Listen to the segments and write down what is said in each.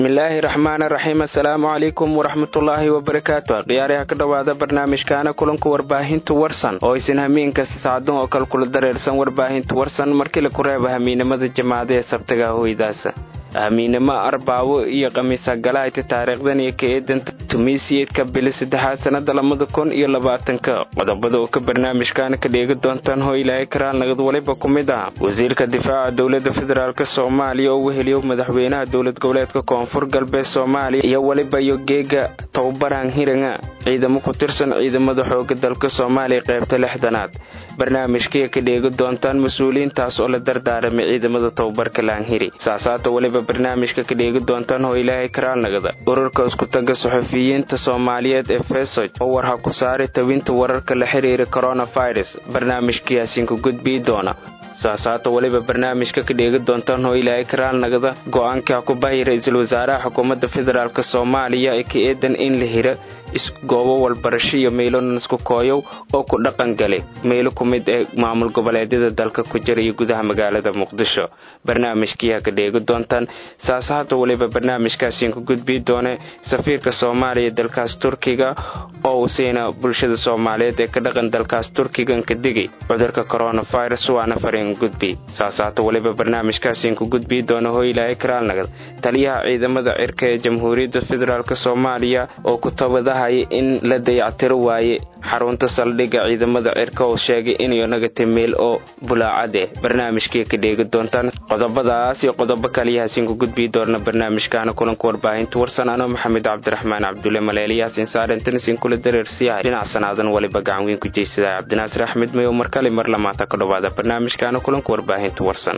bismillaahi raxmaan raxiim assalaamu calaykum waraxmatullaahi wabarakaatu khiyaaraha ka dhowaada barnaamijkaana kulanka warbaahinta warsan oo aysan hamiin kasta saacadun oo kale kula dareersan warbaahinta warsan markii laku reeba hamiinimada jamaacada ee sabtaga hoydaasa hamiinimo arbaawo iyo khamiisa galahayta taariikhdan iyo ka eedanta tumiisiyeedka bili saddexaad sannada labada kun iyo labaatanka qodobada oo ka barnaamijkaana ka dheegi doontaan hoo ilaahay karaal nagad waliba ku mid ah wasiirka difaaca dowladda federaalk soomaaliya oo weheliyo madaxweynaha dowlad goboleedka koonfur galbeed soomaaliya iyo weliba iyo geega tababaran hiranga ciidamo ku tirsan ciidamada xooga dalka soomaaliya qaybta lixdanaad barnaamijkaya ka dheegi doontaan mas-uuliyiintaas oo la dardaaramay ciidamada tababarka laanhiri saasaata weliba barnaamijka ka dheegi doontaan hoo ilaahay karaalnagada ururka iskutaga saxufiyiinta soomaaliyeed ee fesoj oo war ha ku saaray tawinta wararka la xiriira coronavirus barnaamijkayaasiinka gudbii doona saasaata weliba barnaamijka ka dheegi doontaan hoo ilaahay karaalnagada go-aanka ha ku bahi ra-iisul wasaaraha xukuumadda federaalk soomaaliya ee ka eedan in la hira isgoobo walbarasho iyo meelonan isku kooyow oo ku dhaqan galay meelo ku mid ee maamul goboleedyada dalka ku jira iyo gudaha magaalada muqdisho barnaamijkii ha ka dheegi doontaan saasaata weliba barnaamijkaasiin ku gudbii doone safiirka soomaaliya dalkaas turkiga oo uu siina bulshada soomaaliyeed ee ka dhaqan dalkaas turkigan ka digay cudurka coronavirus waana fariin gudbi saasaata weliba barnaamijkaasiin ku gudbii doona hoo ilaahay karaalnagad taliyaha ciidamada cirka ee jamhuuriyadda federaalk soomaaliya oo ku tabadaha in la dayactiro waaye xarunta saldhigga ciidamada cirka oo sheegay inay nagatay meel oo bulaacad eh barnaamijkii ka dheegi doontaan qodobadaas iyo qodobo kaliyahaasiin ku gudbii doona barnaamijkaana kulanka warbaahinta warsan anoo maxamed cabdiraxmaan cabdulle maleeliyaas insaarintanisiin kula dareersiyahay dhinac sanaadan waliba gacan weyn ku jeysada cabdinaasir axmed mayow mar kale mar lamaata ka dhowaada barnaamijkaana kulanka warbaahinta warsan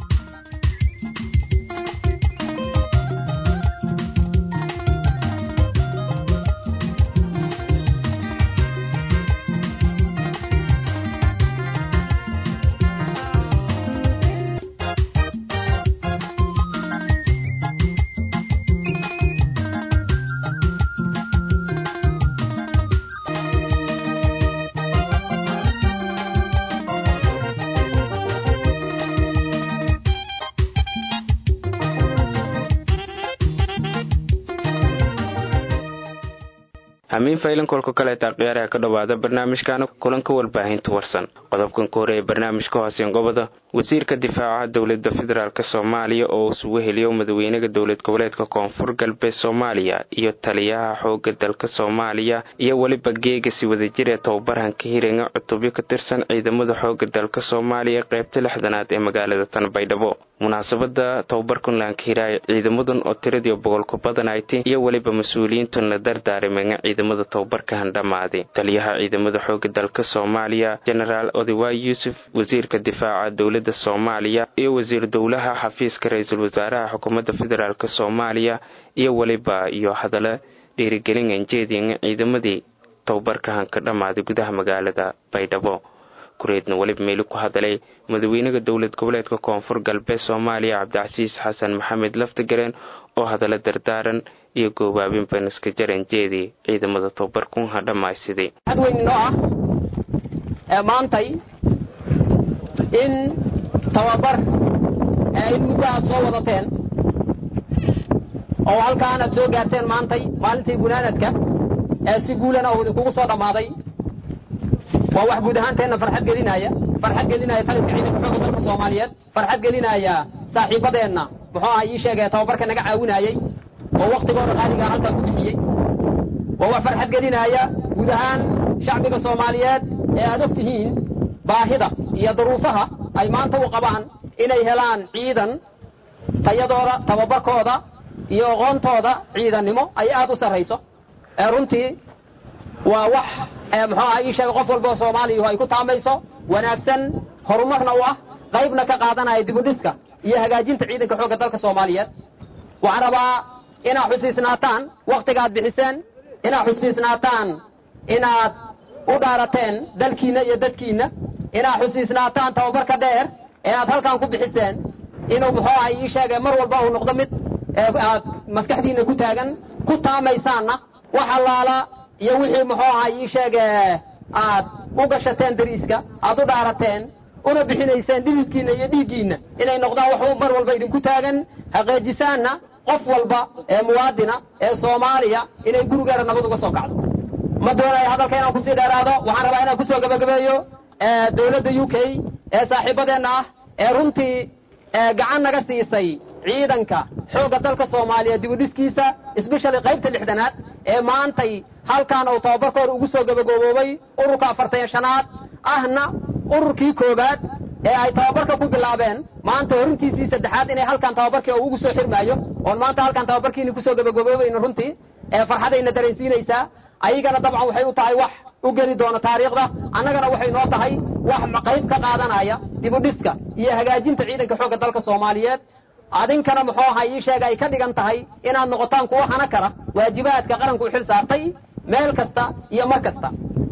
hamiin faylan kolka kaleeta khiyaaraha ka dhowaada barnaamijkaana kulanka warbaahinta warsan qodobkan ka horeeya barnaamijka hooseen goboda wasiirka difaacaha dowlada federaalk soomaaliya oo isugu heliyo madaxweynaha dowlad goboleedka koonfur galbeed soomaaliya iyo taliyaha xooga dalka soomaaliya iyo weliba geegasi wadajir ee tababarhan ka hiranga cutubyo ka tirsan ciidamada xooga dalka soomaaliya qaybta lixdanaad ee magaalada tanbaydhabo munaasabada tababarkan laankahiray ciidamadan oo tiradii boqolku badanaytay iyo weliba mas-uuliyiintan la dardaarimenga ciidamada tababarkahan dhammaaday taliyaha ciidamada xooga dalka soomaaliya jenaraal odewaay yuusuf wasiirka difaaca dowlada soomaaliya iyo wasiir dowlaha xafiiska ra-iisul wasaaraha xukuumadda federaalk soomaaliya iyo weliba iyo hadalla dhiirigelin anjeedianga ciidamadii tababarkahan ka dhammaaday gudaha magaalada baydhabo kureedna weliba meeli ku hadalay madaxweynaha dowlad goboleedka koonfur galbeed soomaaliya cabdicasiis xasan maxamed laftigareen oo hadalla dardaaran iyo goobaabin baniska jaran jeedi ciidamada tababarkun ha dhammaysiday xad weyn inoo ah ee maantay in tababar ee in muddo aad soo wadateen oo halkaan aad soo gaarteen maantay maalintii gunaanadka ee si guulana uu idinkugu soo dhammaaday waa wax guud ahaanteenna farxad gelinaya farxad gelinaya taliska ciidanka xooga dalka soomaaliyeed farxad gelinaya saaxiibadeenna muxuu aha ii sheegaya tababarka naga caawinayey oo waktigooda qaaligaa halkaa ku bixiyey waa wax farxad gelinaya guud ahaan shacbiga soomaaliyeed ee aad og tihiin baahida iyo duruufaha ay maanta u qabaan inay helaan ciidan tayadooda tababarkooda iyo aqoontooda ciidannimo ay aad u sarrayso ee runtii waa wax muxuu aha ii sheega qof walba oo soomaaliya ay ku taamayso wanaagsan horumarna u ah qaybna ka qaadanaya dibudhiska iyo hagaajinta ciidanka xoogga dalka soomaaliyeed waxaan rabaa inaad xusiisnaataan wakhtigaad bixiseen inaad xusiisnaataan inaad u dhaarateen dalkiinna iyo dadkiinna inaad xusiisnaataan tababarka dheer ee aad halkan ku bixiseen inuu muxuu aha ii sheegay mar walba uu noqdo mid aad maskaxdiinna ku taagan ku taamaysaanna wax allaala iyo wixii muxuu ahaa ii sheege aad u gashateen dariiska aad u dhaarateen una bixinayseen dhididkiinna iyo dhiiggiinna inay noqdaan wax mar walba idinku taagan haqeejisaanna qof walba ee muwaadina ee soomaaliya inay gurigeeda nabad uga soo kacdo ma doonayo hadalka inaan kusii dheeraado waxaan rabaa inaan kusoo gabagabeeyo dowladda u k ee saaxiibadeenna ah ee runtii gacan naga siisay ciidanka xoogga dalka soomaaliya dibudhiskiisa sbeshali qaybta lixdanaad ee maantay halkan uu tababarkooda ugu soo gabagooboobay ururka afartan shanaad ahna ururkii koobaad ee ay tababarka ku bilaabeen maanta horintiisii saddexaad inay halkan tababarkii uu ugu soo xirmaayo oon maanta halkan tababarkiini kusoo gabagaboobayno runtii ee farxadayna dareensiinaysaa ayagana dabcan waxay u tahay wax u geli doona taariikhda annagana waxay noo tahay wax qayb ka qaadanaya dibudhiska iyo hagaajinta ciidanka xoogga dalka soomaaliyeed adinkana muxuu ahaa ii sheega ay ka dhigan tahay inaad noqotaan kuwo hana kara waajibaadka qaranku u xil saartay meel kasta iyo mar kasta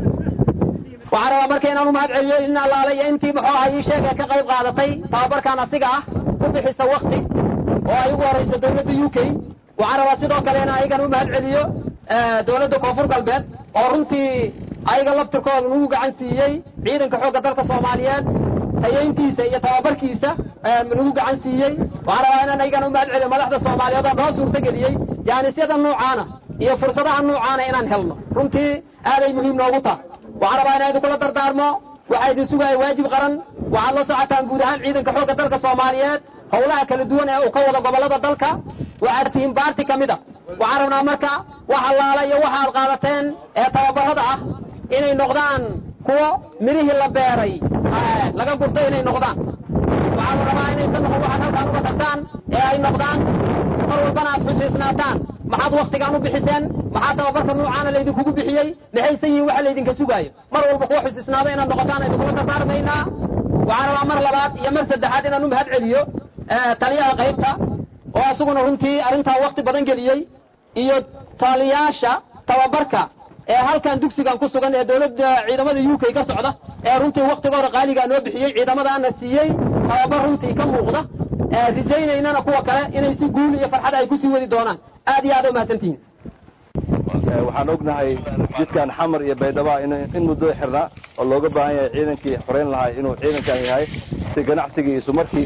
waxaan rabaa marka inaan u mahad celiyo in allaale iyo intii muxuu ahaa ii sheega ka qayb qaadatay tababarkan asiga ah ku bixisa wakti oo ay ugu horayso dowladda u k waxaan rabaa sidoo kale inaan ayagana u mahad celiyo dowladda koonfur galbeed oo runtii ayaga laftirkooda nagu gacan siiyey ciidanka xoogga dalka soomaaliyeed hayeyntiisa iyo tababarkiisa nagu gacan siiyey waxaan rabaa inaan ayagana u mahad celiyo madaxda soomaaliyeed oo noo suurtageliyey jaanisyada nuucaana iyo fursadaha nuucaana inaan helno runtii aaday muhiim noogu tahay waxaan rabaa inaan idinkula dardaarmo waxaa idin sugaya waajib qaran waxaad la socotaan guud ahaan ciidanka xoogga dalka soomaaliyeed howlaha kala duwan ee uu ka wado gobollada dalka waxaad tihiin baarti ka mid a waxaan rabnaa marka wax allaala iyo waxa aad qaadateen ee tababarada ah inay noqdaan kuwo midhihii la beeray laga gurtay inay noqdaan waxaa la rabaa inaysan noqon waxaad halkaan uga tagtaan ee ay noqdaan mar walbana aad xusiisnaataan maxaad waktigaan u bixiseen maxaa tababarka nuucaana laydinkugu bixiyey maxaysan yihiin waxa laydinka sugaayo mar walba kuwa xusiisnaada inaad noqotaan idinkula dardaarmaynaa waxaan rabaa mar labaad iyo mar saddexaad inaan u mahad celiyo taliyaha qaybta oo asaguna runtii arrintaa wakti badan geliyey iyo taliyaasha tababarka ee halkan dugsigan ku sugan ee dowladda ciidamada u k ka socda ee runtii waktigooda qaaligaa noo bixiyey ciidamadaana siiyey tababar runtii ka muuqda rajaynaynana kuwa kale inay si guul iyo farxad ay kusii wadi doonaan aad iyo aad u mahadsantihiin waxaan ognahay jidkan xamar iyo baydhaba in muddo xirnaa oo looga baahan yahay ciidankii xoreyn lahaa inuu ciidankan yahay si ganacsigii isu markii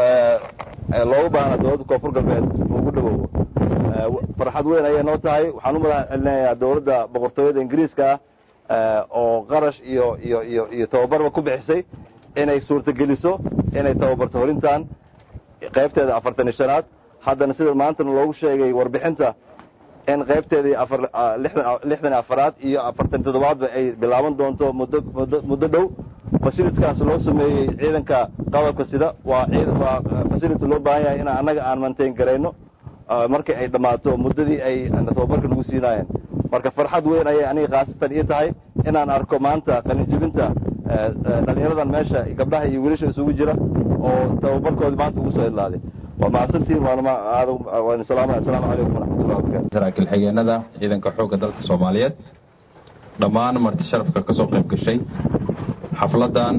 looga baahna dowladda koonfur galbeed ugu dhawoobo farxad weyn ayay noo tahay waxaan u madax celinayaa dowladda boqortooyada ingiriiska ah oo qarash iyo iyo iyo iyo tababarba ku bixisay inay suurtageliso inay tababarto horintan qaybteeda afartan iyo shanaad haddana sida maantana loogu sheegay warbixinta in qaybteedii afar lixdan iyo afaraad iyo afartan iyo toddobaadba ay bilaaban doonto muddo muddo muddo dhow fasilitkaas loo sameeyey ciidanka qadabka sida waa waa fasility loo baahan yahay in annaga aan mantain garayno markii ay dhammaato muddadii ay tababarka lagu siinaayeen marka farxad weyn ayay aniga khaasatan ii tahay inaan arko maanta qalinjibinta dhalinyaradan meesha gabdhaha iyo wiilasha isugu jira oo tababarkoodii maanta ugu soo idlaaday waa mahadsantihiin waan salaamaya asalaamu calaykum waraxmatullahi wabarakatu saraakiil xigeenada ciidanka xoogga dalka soomaaliyeed dhammaan marti sharafka ka soo qayb gashay xafladdan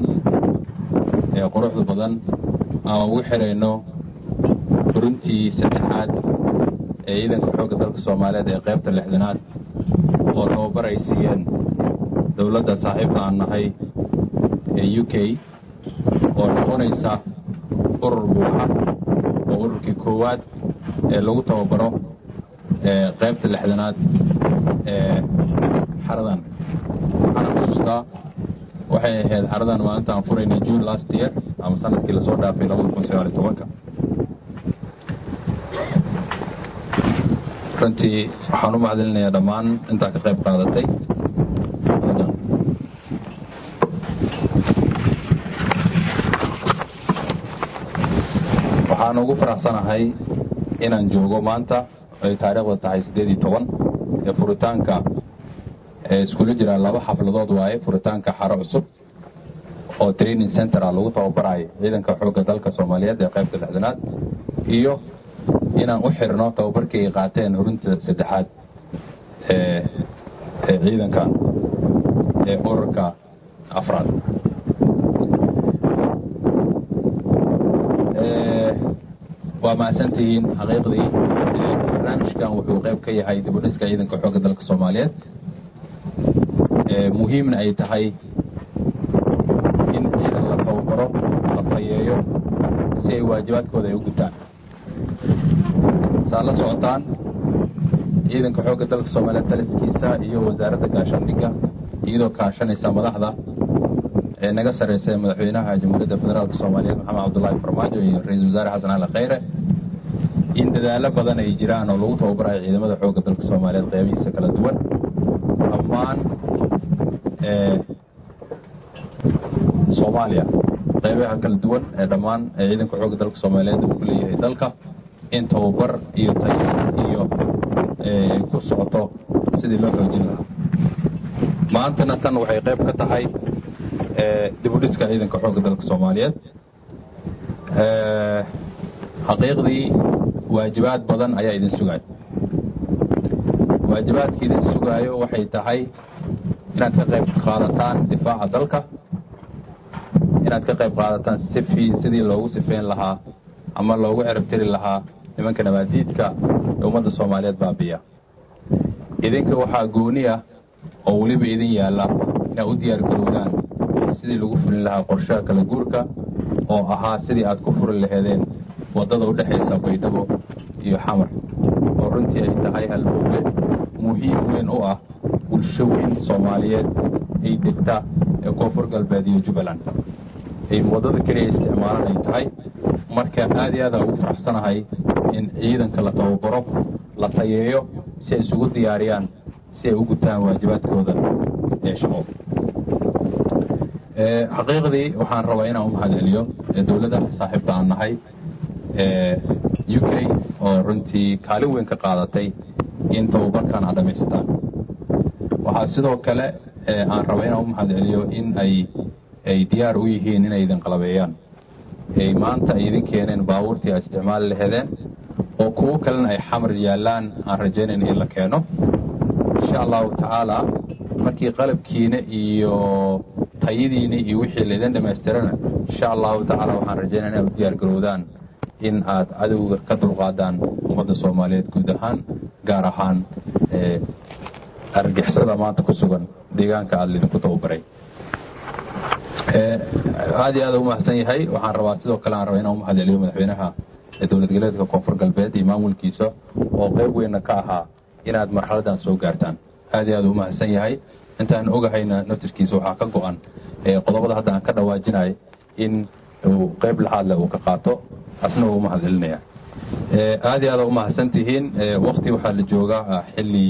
ee quruxda badan aan ugu xirayno furintii saddexaad ee ciidanka xoogga dalka soomaaliyeed ee qaybta lixdanaad oo tababar ay siiyeen dowladda saaxiibta aan nahay ee u k oo noqonaysa urur buuxa oo ururkii koowaad ee lagu tababaro ee qaybta lixdanaad ee xaradan waxaana xusuustaa waxay ahayd xaradan maalinta aan furaynay june last year ama sanadkii lasoo dhaafay labada kun sagaal iyo tobanka runtii waxaan u mahadcelinayaa dhammaan intaa ka qayb qaadatay waxaan ugu faraxsanahay inaan joogo maanta ay taariikhda tahay siddeed iyo toban ee furitaanka ee iskula jiraan laba xafladood waaye furitaanka xaro cusub oo training centera lagu tababarayo ciidanka xoogga dalka soomaaliyeed ee qaybta lixdanaad iyo inaan u xirno tababarkii ay qaateen horinta saddexaad ee ee ciidankan ee ururka afraad waa mahadsantihiin xaqiiqdii barnaamijkan wuxuu qayb ka yahay dibudhiska ciidanka xoogga dalka soomaaliyeed muhiimna ay tahay in ciidan la tababaro la tayeeyo si ay waajibaadkooda ay u gutaan saa la socotaan ciidanka xoogga dalka soomaaliyeed taliskiisa iyo wasaaradda gaashaandhigga iyadoo kaashanaysa madaxda ee naga sarraysa ee madaxweynaha jamhuuriyadda federaalk soomaaliyeed maxamed cabdullaahi farmaajo iyo ra-iisul wasaare xasan ali khayre in dadaallo badan ay jiraan oo lagu tababarayo ciidamada xoogga dalka soomaaliyeed qeybihiisa kala duwan dhammaan soomaaliya qeybaha kala duwan ee dhammaan ee ciidanka xoogga dalka soomaaliyeed uu ku leeyahay dalka in tababar iyo tayo iyo ku socoto sidii loo xoojin lahaa maantana tan waxay qayb ka tahay dibudhiska ciidanka xoogga dalka soomaaliyeed xaqiiqdii waajibaad badan ayaa idin sugaayo waajibaadka idin sugaayo waxay tahay inaad ka qayb qaadataan difaaca dalka inaad ka qayb qaadataan sifi sidii loogu sifeyn lahaa ama loogu ceribtiri lahaa nimanka nabaadiidka ee ummadda soomaaliyeed baabiya idinka waxaa gooni ah oo weliba idin yaalla inaad u diyaar garoodaan sidii lagu fulin lahaa qorshaha kala guurka oo ahaa sidii aad ku furi laheedeen waddada u dhexaysa baydhabo iyo xamar oo runtii ay tahay halbowle muhiim weyn u ah bulsho weyn soomaaliyeed ay degta ee koonfur galbeed iyo jubbaland ay waddada keliya isticmaalan ay tahay marka aad iyo aada ugu faraxsanahay in ciidanka la tababaro la tayeeyo si ay isugu diyaariyaan si ay u gutaan waajibaadkooda ee shaqo xaqiiqdii waxaan rabaa inaan u mahad celiyo dowladda saaxiibta aan nahay u k oo runtii kaalin weyn ka qaadatay in tababarkan aad dhamaysataan waxaa sidoo kale aan raba inaan u mahad celiyo in ay ay diyaar u yihiin inay idin qalabeeyaan ay maanta ay idin keeneen baabuurtii aad isticmaali laheedeen oo kuwo kalena ay xamar yaallaan aan rajaynayn in la keeno insha allahu tacaala markii qalabkiina iyo tayadiini iyo wixii laydin dhammaystirana insha allahu tacaala waxaan rajaynaya inaad u diyaar garowdaan in aad cadowga ka dulqaadaan ummadda soomaaliyeed guud ahaan gaar ahaan argixisada maanta ku sugan deegaanka aada lidinku tababaray aad iyo aada u mahadsan yahay waxaan rabaa sidoo kale aan rabaa inaan u mahad celiyo madaxweynaha dowlad goleedka koonfur galbeed iyo maamulkiisa oo qayb weynna ka ahaa inaad marxaladan soo gaartaan aad iyo aada u mahadsan yahay intaan ogahayna naftirkiisa waxaa ka go-an qodobada hadda aan ka dhawaajinay in uu qayb laxaadle uu ka qaato asna uu mahad celinaya aad iyo aada u mahadsan tihiin wakti waxaa la joogaa xilli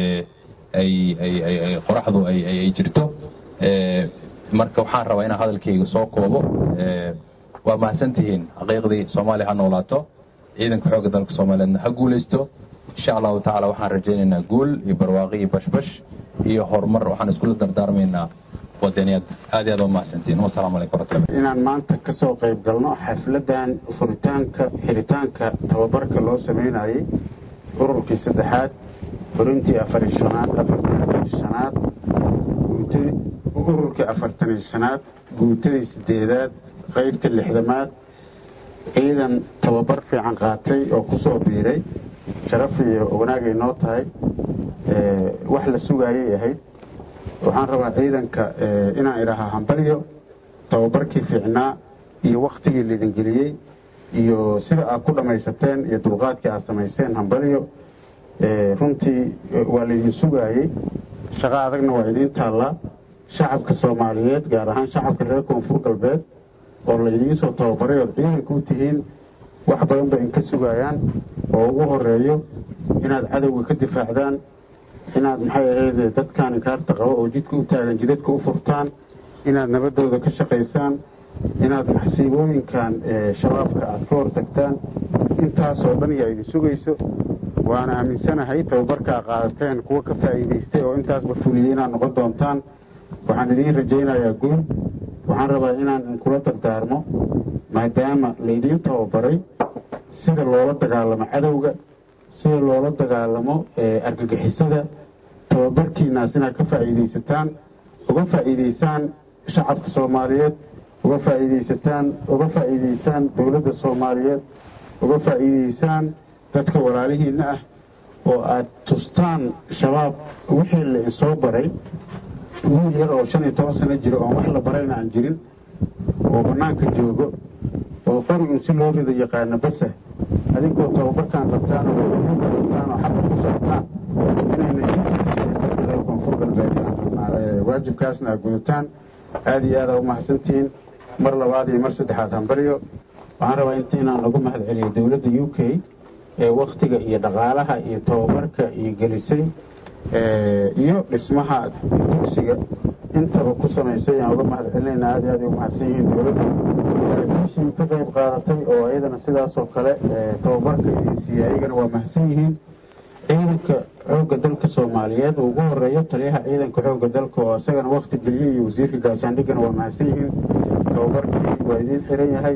ay qoraxdu ay jirto marka waxaan rabaa inaan hadalkayga soo koobo waa mahadsan tihiin xaqiiqdii soomaaliya ha noolaato ciidanka xoogga dalka soomaaliyeedna ha guulaysto insha allahu tacaala waxaan rajaynaynaa guul iyo barwaaqi iyo bashbash iyo horumar waxaan iskula dardaarmaynaa wadaniyad aad iyo aad waa mahadsantihiin wasalaamu calaykum warahmatullahi inaan maanta ka soo qayb galno xafladan furitaanka xiritaanka tababarka loo sameynayay ururkii saddexaad furintii afari shanaad afartanii shanaad ururkii afartanii shanaad guutadii sideedaad qaybta lixdamaad ciidan tababar fiican qaatay oo ku soo biiray sharaf iyo wanaagay noo tahay wax la sugaayay ahayd waxaan rabaa ciidanka inaan idhaahaa hambalyo tababarkii fiicnaa iyo wakhtigii laydin geliyey iyo sida aad ku dhammaysateen iyo dulqaadkii aad samayseen hambalyo runtii waa laydin sugaayey shaqo adagna waa idiin taallaa shacabka soomaaliyeed gaar ahaan shacabka reer koonfur galbeed oo laydiin soo tababaray ood ciidanka u tihiin wax badan bay inka sugayaan oo ugu horeeyo inaad cadowga ka difaacdaan inaad maxay ahayd dadkan inkaarta qabo oo jidka u taagan jidadka u furtaan inaad nabadooda ka shaqaysaan inaad maxsiibooyinkan shabaabka aad ka hortagtaan intaasoo dhan yaa idin sugayso waana aaminsanahay tababarkaa qaadateen kuwa ka faa'iidaystay oo intaasba fuliyey inaad noqon doontaan waxaan idiin rajaynayaa guul waxaan rabaa inaan inkula dardaarmo maadaama laydiin tababaray sida loola dagaalamo cadowga sida loola dagaalamo argagixisada tababarkiinaas inaad ka faa'iidaysataan uga faa'iidaysaan shacabka soomaaliyeed uga faa'iidaysataan uga faa'iidaysaan dowladda soomaaliyeed uga faa'iidaysaan dadka walaalihiinna ah oo aad tustaan shabaab wixii la insoo baray wiil yar oo shan iyo toban sano jiro oon wax la barayna aan jirin oo bannaanka joogo oo qorigun si loo rido yaqaano basa adinkoo tababarkaan qabtaan oo wadaninka qabtaan oo xabka ku socotaan inayna jidka reer koonfur galbeed waajibkaasna aad gudataan aada iyo aada u mahadsantihiin mar labaad iyo mar saddexaad hambaryo waxaan rabaa intiinaan lagu mahad celiyo dowladda u k ee waktiga iyo dhaqaalaha iyo tababarka iyo gelisay iyo dhismaha dugsiga intaba ku samaysay aan uga mahad celinayna aad iyo aad ay u mahadsan yihiin dowladda saraakiishii ka qayb qaadatay oo iyadana sidaasoo kale tababarka idin siiyey ayagana waa mahadsan yihiin ciidanka xoogga dalka soomaaliyeed uu ugu horeeyo taliyaha ciidanka xoogga dalka oo isagana wakti geliyey iyo wasiirka gaashaandhigana waa mahadsan yihiin tababarkii waa idiin xiran yahay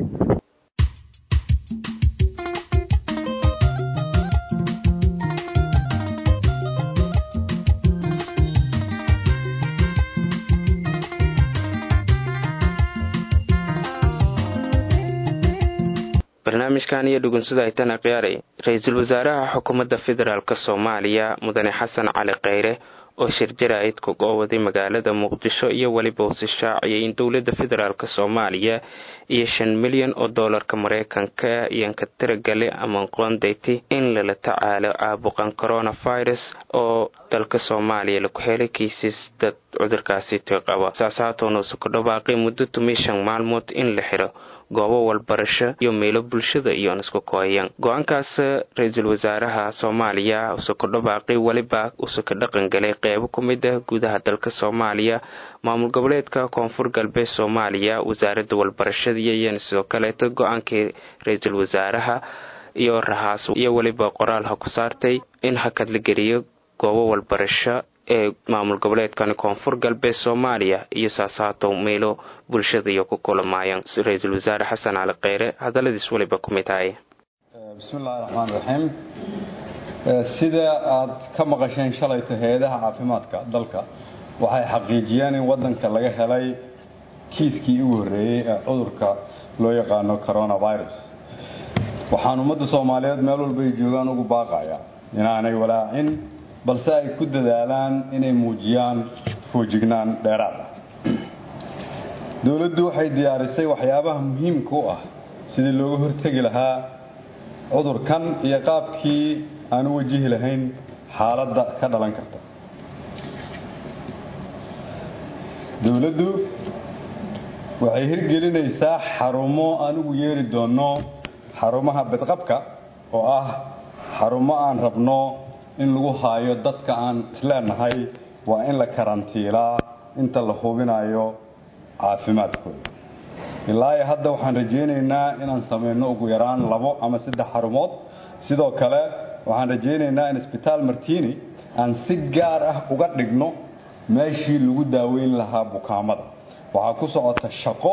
barnaamijkan iyo dhugunsida aytana khiyaaray ra-iisul wasaaraha xukuumadda federaalk soomaaliya mudane xasan cali kheyre oo shir jaraa'id ku goowaday magaalada muqdisho iyo weliba usi shaaciyay in dowladda federaalk soomaaliya iyo shan milyan oo doolarka mareykanka iyanka tiragale ama qoondayti in lala tacaalo caabuqan coronavirus oo dalka soomaaliya laku helay kiisas dad cudurkaasi tiqaba saas haatoona usu ku dhawaaqay muddo tumi shan maalmood in la xiro goobo walbarasho iyo meelo bulshada iyoon isku kooyan go-aankaas ra-iisul wasaaraha soomaaliya use ku dhawaaqay weliba use ka dhaqangalay qeybo ku mid ah gudaha dalka soomaaliya maamul goboleedka koonfur galbeed soomaaliya wasaaradda walbarashada iyoyan sidoo kaleeto go-aankii ra-iisul wasaaraha iyo rahaas iyo weliba qoraal ha ku saartay in hakad la geliyo goobo walbarasho ee maamul goboleedkani koonfur galbeed soomaaliya iyo saasaato meelo bulshada iyo ku kulamaayaan ra-iisul wasaare xasan cali kheyre hadalladiis weliba ku mid ahay bismillahi raxmaan raxiim sida aad ka maqasheen shalayta hay-adaha caafimaadka dalka waxay xaqiijiyeen in wadanka laga helay kiiskii ugu horreeyey ee cudurka loo yaqaano coronavirus waxaan ummadda soomaaliyeed meel walba ay joogaan ugu baaqaya inaanay walaacin balse ay ku dadaalaan inay muujiyaan foojignaan dheeraad ah dowladdu waxay diyaarisay waxyaabaha muhiimka u ah sidii looga hortegi lahaa cudurkan iyo qaabkii aan u wajihi lahayn xaaladda ka dhalan karta dowladdu waxay hirgelinaysaa xarumo aan ugu yeeri doonno xarumaha badqabka oo ah xarumo aan rabno in lagu haayo dadka aan isleenahay waa in la karantiilaa inta la hubinayo caafimaadkooda ilaa iyo hadda waxaan rajaynaynaa inaan samayno ugu yaraan labo ama saddex xarumood sidoo kale waxaan rajaynaynaa in isbitaal martini aan si gaar ah uga dhigno meeshii lagu daaweyn lahaa bukaamada waxaa ku socota shaqo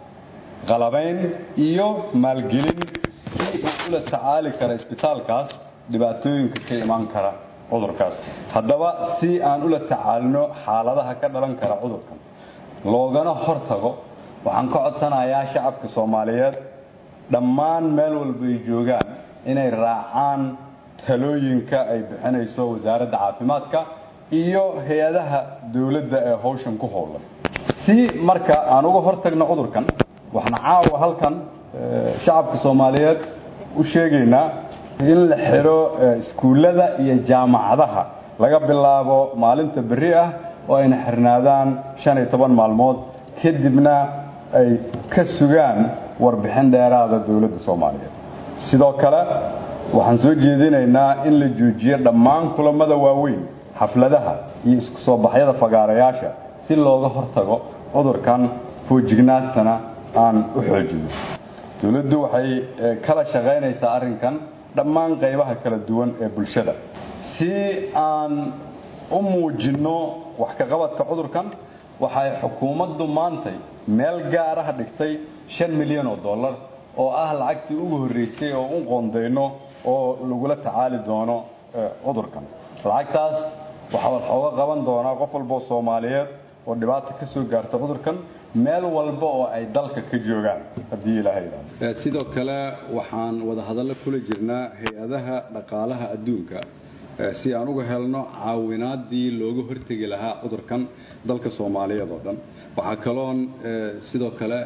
qalabayn iyo maalgelin si uu ula tacaali kara isbitaalkaas dhibaatooyinka ka imaan kara cudurkaas haddaba si aan ula tacaalino xaaladaha ka dhalan kara cudurkan loogana hortago waxaan ka codsanayaa shacabka soomaaliyeed dhammaan meel walba ay joogaan inay raacaan talooyinka ay bixinayso wasaaradda caafimaadka iyo hay-adaha dowladda ee howshan ku howlan si marka aan uga hortagno cudurkan waxaan caawa halkan shacabka soomaaliyeed u sheegaynaa in la xiro iskuullada iyo jaamacadaha laga bilaabo maalinta berri ah oo ayna xirnaadaan shan iyo toban maalmood kadibna ay ka sugaan warbixin dheeraada dowladda soomaaliyeed sidoo kale waxaan soo jeedinaynaa in la joojiyo dhammaan kulamada waaweyn xafladaha iyo isku soo baxyada fagaarayaasha si looga hortago cudurkan foojignaantana aan u xoojino dowladdu waxay kala shaqaynaysaa arrinkan dhammaan qaybaha kala duwan ee bulshada si aan u muujinno wax ka qabadka cudurkan waxay xukuumaddu maantay meel gaaraha dhigtay shan milyan oo dollar oo ah lacagtii ugu horreysay oo u qoondayno oo lagula tacaali doono cudurkan lacagtaas waxaa wax ooga qaban doonaa qof walboo soomaaliyeed oo dhibaata ka soo gaarta cudurkan meel walba oo ay dalka ka joogaan haddii ilaahay sidoo kale waxaan wada hadallo kula jirnaa hay-adaha dhaqaalaha adduunka si aan uga helno caawinaadii looga hortegi lahaa cudurkan dalka soomaaliyeed oo dhan waxaa kaloon sidoo kale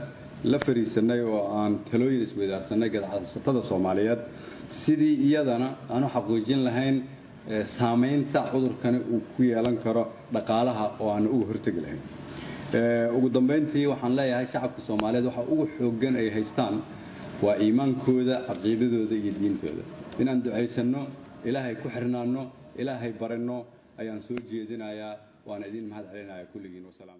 la fariisanay oo aan talooyin isweydaarsanay ganacsatada soomaaliyeed sidii iyadana aan u xaqiijin lahayn saamaynta cudurkani uu ku yeelan karo dhaqaalaha oo aan uga hortegi lahayn ugu dambayntii waxaan leeyahay shacabka soomaaliyeed waxa ugu xooggan ay haystaan waa iimaankooda caqiidadooda iyo diintooda inaan ducaysanno ilaahay ku xirnaanno ilaahay baranno ayaan soo jeedinayaa waana idin mahad celinayaa kulligiin wasalaam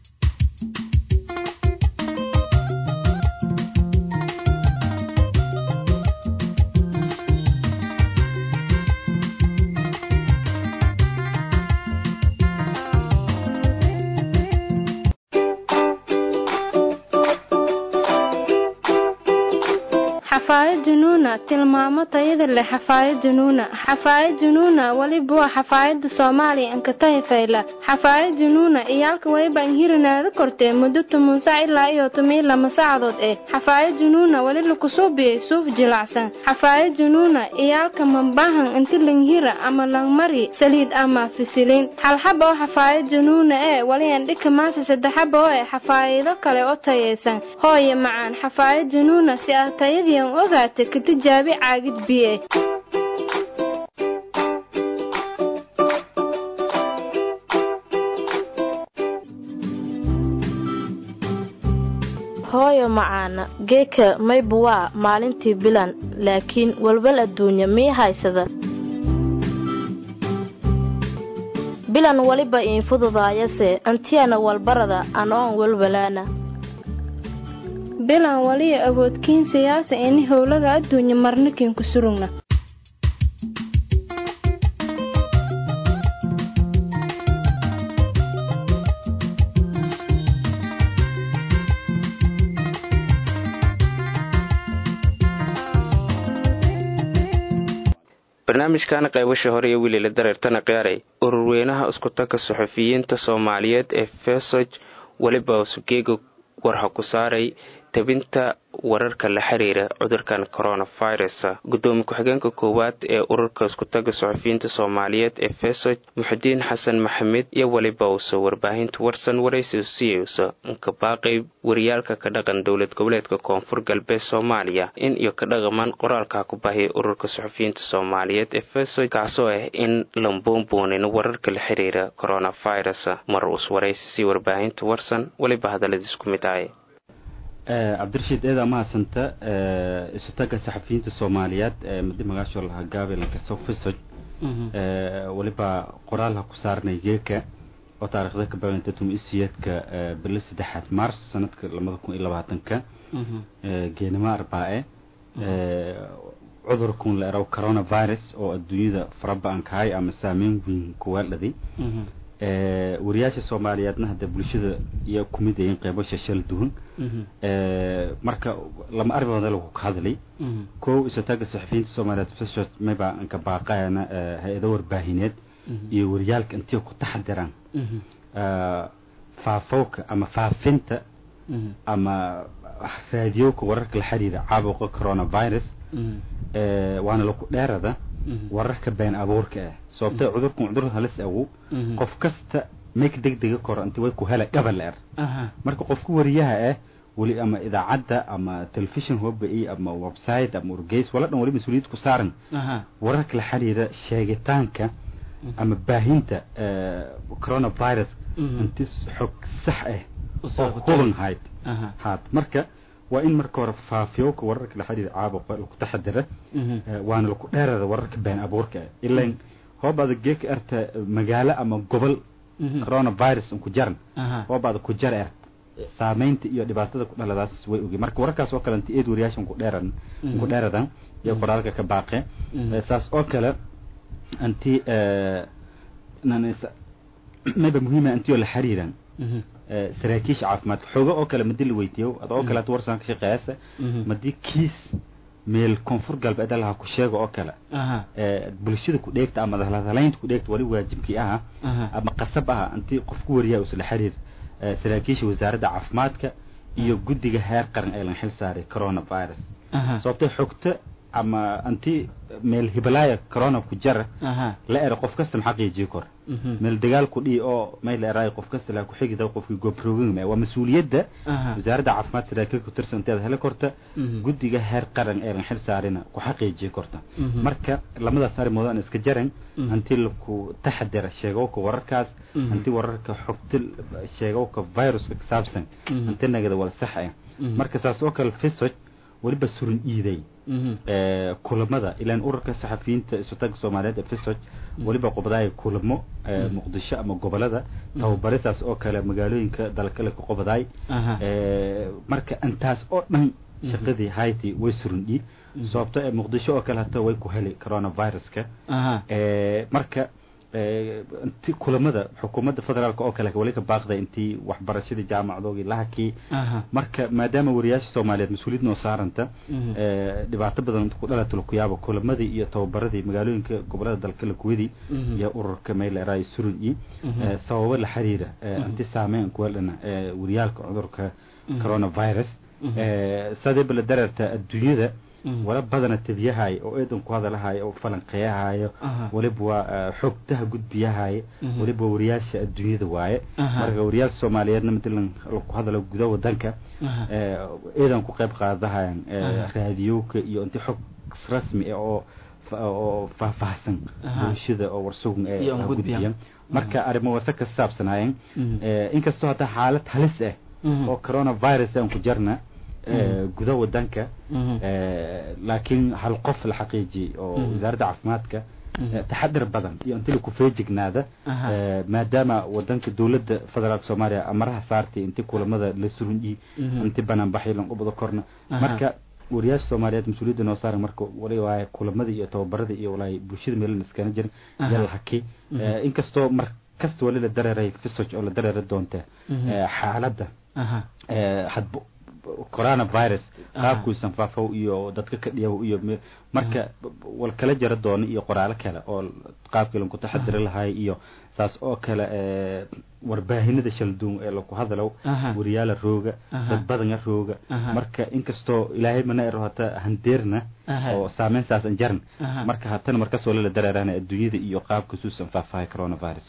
xafaayad junuuna tilmaamo tayada leh xafaayad junuuna xafaayad junuuna weliba waa xafaayada soomaaliya ankatahi fayla xafaayad junuuna iyaalka weliba inhirinaada kortee muddo toban sac ilaa iyo toban lama saacadood eh xafaayad junuuna weli lakusuubiyey suuf jilacsan xafaayad junuuna iyaalka mambahan inti langhira ama langmari saliid ama fisiliin halxaba oo xafaayad junuuna ee weli andhika maasa saddexaba oo eh xafaayado kale oo tayaysan hooye macaan xafaayad junuuna si aad tayadii ogaata ka tijaabi caagid biye hooyo macaana geeka mayba waa maalintii bilan laakiin walwal adduunya mii haysada bilan weliba iin fududaayase antiyana walbarada anoon walwalaana bilan waliya awoodkiin siyaasa ini howlaga adduunya marnikin ku surugna barnaamijkan qaybasha hore iyo wiliila dareertana qiyaaray ururweynaha iskutagga suxufiyiinta soomaaliyeed ee fesoj weliba sugeega warha ku saaray tabinta wararka la xiriira cudurkan coronavirus gudoomiye ku-xigeenka koowaad ee ururka iskutaga suxufiyiinta soomaaliyeed ee fesoj muxudiin xasan maxamed iyo weliba uso warbaahinta warsan waraysi siyeysa inka baaqay wariyaalka ka dhaqan dowlad goboleedka koonfur galbeed soomaaliya in iyo ka dhaqamaan qoraalka ku bahiya ururka suxufiyiinta soomaaliyeed ee fesoj kaasoo ah in lambuunbuunin wararka la xiriira coronavirus mar uus waraysi si warbaahinta warsan weliba hadalladiis ku mid ahay cabdirashiid eedaa mahadsanta isutaga saxafiyiinta soomaaliyeed madi magaasho lahaa gabelanka sofisoj weliba qoraalha ku saarnay geeka oo taarikhda ka baaganta tumisiyadka bilo saddexaad mars sanadka labada kun iyo labaatanka geenimo arbaa-e cudurkun la eraw coronavirus oo adduunyada faraba-an kahay ama saameyn weyn kuwaaldhaday wariyaasha soomaaliyeedna hadda bulshada iyo kumid ayin qeybo shashal duwan marka lama arrimood lagu ka hadlay kow isataaga saxafiyiinta soomaaliyeed fishot mayba anka baaqayana hay-ado warbaahineed iyo wariyaalka intii ku taxadiraan faafowka ama faafinta ama raadiyowka wararka la xiriira caabuqa coronavirus waana laku dheerada wararka been abuurka ah sababtay cudurkan cudur halis awow qof kasta make deg dega koro inti way ku hela gabal er marka qofka wariyaha ah weli ama idaacadda ama telefishon hobai ama website ama wargeys wala dhan wali mas-uuliyad ku saaran wararka la xiriira sheegitaanka ama baahinta coronavirus inti xog sax ah oo huban hayd haad marka waa in marka hore faafiyowka wararka la xiriira caabuqa laku taxadira waana laku dheerada wararka been abuurka ah ilan hoobaada geeka erta magaalo ama gobol coronavirus ku jaran hoobaada ku jar ert saameynta iyo dhibaatada ku dhaladaas way oge marka wararkaas oo kale inti eed wariyaashan ku dheeran ku dheeradan iyo qoraalka ka baaqe saas oo kale inti mayba muhiima intiyoo la xiriiran saraakiisha caafimaadka xooga oo kale madi la weydiiyo ad oo kale ad warsan ka shaqeeyasa madii kiis meel koonfur galbeed laha ku sheega oo kale bulshada ku dheegta ama hadalaynta ku dheegta wali waajibkii aha ama qasab aha intii qof ku wariyaa isla xiriir saraakiisha wasaaradda caafimaadka iyo guddiga heer qaran ee lan xil saaray coronavirus sababtay xogta ama anti meel hibalaya corona ku jara aha la era qof kasta xaqiijiyo kor mhm meel dagaal ku dhii oo meel la eraay qof kasta la ku xigida qofkii goobroogin waa mas'uuliyadda aha wasaaradda caafimaadka saraakiil ku tirsan inteeda heli korta mhm guddiga heer qaran ee xil saarina ku xaqiijiyo korta mhm marka lamadaas arrimood aan iska jaran Mhm. hanti laku taxadara sheegowka wararkaas Mhm. hanti wararka xogta sheegowka viruska ka saabsan Mhm. hanti nagada wala sax ah Mhm. marka saas oo kale fisoj weliba surin iiday mhm ee, kulamada ilaan ururka saxafiyiinta isutaga soomaaliyeed ee fisoj weliba qobadaaya kulamo ee, muqdisho ama gobolada tababarisaas oo kale magaalooyinka dalkale ku qobadaay aha ee, marka intaas oo dhan shaqadii hayti way surundhi sababto ee muqdisho oo kale hata way ku heli coronaviruska aha ee, marka ee, inti kulamada xukuumadda federaalk oo kale wali ka baaqday intii waxbarashadii jaamacadoogii lahakii aha marka maadaama wariyaasha soomaaliyeed mas-uuliyad noo saaranta mhm ee, dhibaato badan ku dhalata lakuyaabo kulamadii iyo tababaradii magaalooyinka gobolada dalka lakuwadii Mhm. iyo ururka meyleraay surunyi Mhm. ee, sababo la xiriira ee, Mhm. anti saameyn kuweldhana ee wariyaalka cudurka Mhm. coronavirus Mhm. ee, sadeeba la dareerta adduunyada Mhm. wala badana tabiyahayo oo eedan ku hadalahayo oo falanqeeyahayo aha waliba waa ee, xogtaha gudbiyahayo Mhm. waliba wariyaasha adduunyada waaye Aha. marka wariyaasha soomaaliyeedna matalan ku hadalo gudaha wadanka aha ee, ciidan ku qayb qaadahayan ee, Aha. raadiyowka iyo inti xog rasmi ah oo fa- oo faahfaahsan Aha. bulshada oo warsugun ee Iyo aan ha gudbiyan. gudbiyan marka arrimo wasa ka saabsanaayeen Mhm. ee, inkastoo hadda xaalad halis ah Mhm. oo coronavirus aan ku jarna ee, gudaha wadanka Mhm. ee, laakiin hal qof la xaqiijiyey oo Mhm. wasaaradda caafimaadka Mhm. ee, taxadar badan iyo inti laku feejignaada Aha. ee, maadaama wadanka dowladda federaalk soomaaliya amaraha saartay inti kulamada la surunyi Mhm. inti banaanbaxay lan ubada korna Aha. marka wariyaasha soomaaliyeed mas-uuliyadda noo saaran marka wali waaye kulamadii iyo tababaradii iyo walaay bulshada meelan iskana jirin Aha. iyo lahaki Mhm. ee, inkastoo mar kasta wali la dareeray fisoj oo la dareeri doonta Mhm. ee, xaaladda aha ee, hadba coronavirus Aha. qaabkuisan faafow iyo dadka ka dhiyaw iyo me- marka wal kala jara doono iyo qoraalo kale oo qaabkii lanku taxadiri lahay iyo saas oo kale ee, warbaahinada shalduun ee laku hadalow Aha. wariyaala rooga Aha. dad badana rooga Aha. marka inkastoo ilaahay mana ero hata handeerna Aha. oo saameyn saas an jaran Aha. marka hatana markas wala la dareerana adduunyada iyo qaabka suusan faafahay coronavirus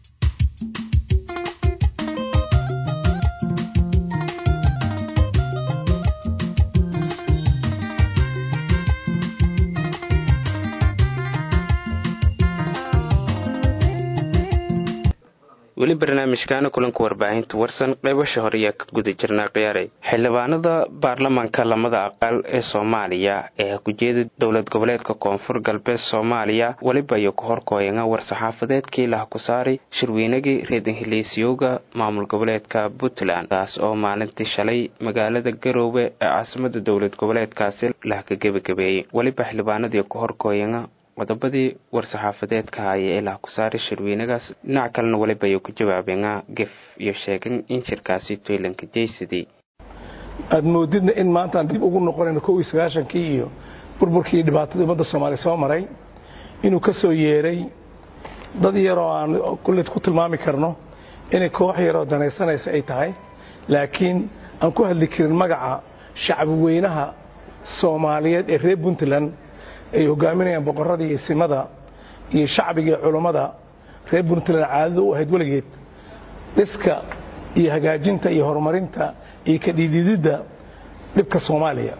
weli barnaamijkaana kulanka warbaahinta warsan qaybasha hore ayaa ka guda jirnaa khiyaaray xildhibaanada baarlamaanka lamada aqal ee soomaaliya ee kujeeda dowlad goboleedka koonfur galbeed soomaaliya weliba iyo ku horkooyanga war-saxaafadeedkii lah ku saaray shirweynagii reedan heleesyooga maamul goboleedka puntland kaas oo maalintii shalay magaalada garoowe ee caasimada dowlad goboleedkaasi lah ka gebagabeeyey weliba xildhibaanadii ku horkooyanga qodobadii war-saxaafadeedka haya ee lah ku saaray shirweynagaas dhinac kalena weliba ayuu ku jawaabeena gef iyo sheegan in shirkaasi toylanka jaysadii aad moodidna in maantaan dib ugu noqonayno kow iyo sagaashankii iyo burburkii iyo dhibaatadii ummadda soomaaliya soo maray inuu ka soo yeeray dad yaroo aan kulled ku tilmaami karno inay koox yaroo danaysanaysa ay tahay laakiin aan ku hadli karin magaca shacbi weynaha soomaaliyeed ee reer puntland ay hogaaminayaan boqorradii iyo simada iyo shacbiga iyo culummada reer puntland caadada u ahayd weligeed dhiska iyo hagaajinta iyo horumarinta iyo ka dhiidididda dhibka soomaaliya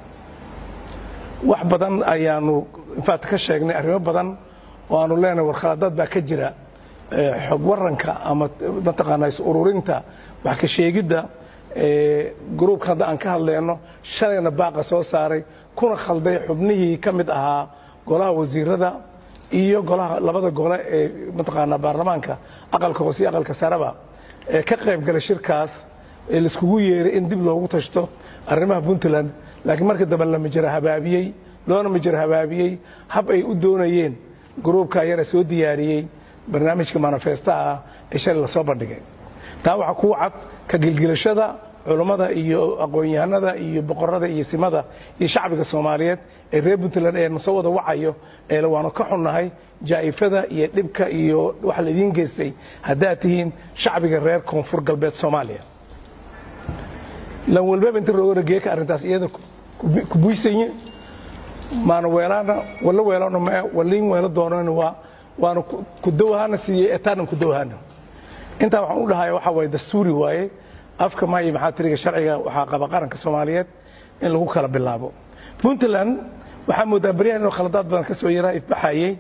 wax badan ayaanu infaat ka sheegnay arrimo badan oo aanu leenahay warkhaladaad baa ka jira ee, xog waranka ama mataqaanaa is ururinta wax ka sheegidda ee, gruubka hadda aan ka hadleyno shalayna baaqa soo saaray kuna khalday xubnihii ka mid ahaa golaha wasiirada iyo golaha labada gole ee mataqaanaa baarlamaanka aqalka hoose iyo aqalka sareba ee ka qayb galay shirkaas ee laiskugu yeeray in dib loogu tashto arrimaha puntland laakiin marka dambe la mijir habaabiyey loona mijir habaabiyey hab ay u doonayeen gruubka yara soo diyaariyey barnaamijka manifestaha ah ee shalay lasoo bandhigay taa waxaa kuu cad ka gilgilashada culummada iyo aqoon-yahanada iyo boqorada iyo simada iyo shacbiga soomaaliyeed ee reer puntland ee nasoo wada wacayo ee waanu ka xunnahay jaa'ifada iyo dhibka iyo waxa laidiin geystay haddaad tihiin shacbiga reer koonfur galbeed soomaaliya lan walbaba inta roogana geeka arrintaas iyada ku buysanyi maana weelaana walla weelano ma waliin weelo doonana waa waana ku dawahana siiyey etaanan ku dawahana intaa waxaan u dhahaya waxa waaye dastuuri waaye afka maayo maxaa tiriga sharciga waxaa qaba qaranka soomaaliyeed in lagu kala bilaabo puntland waxaa moodaa baryahan inuu khaladaad badan ka soo yaraa ifbaxayey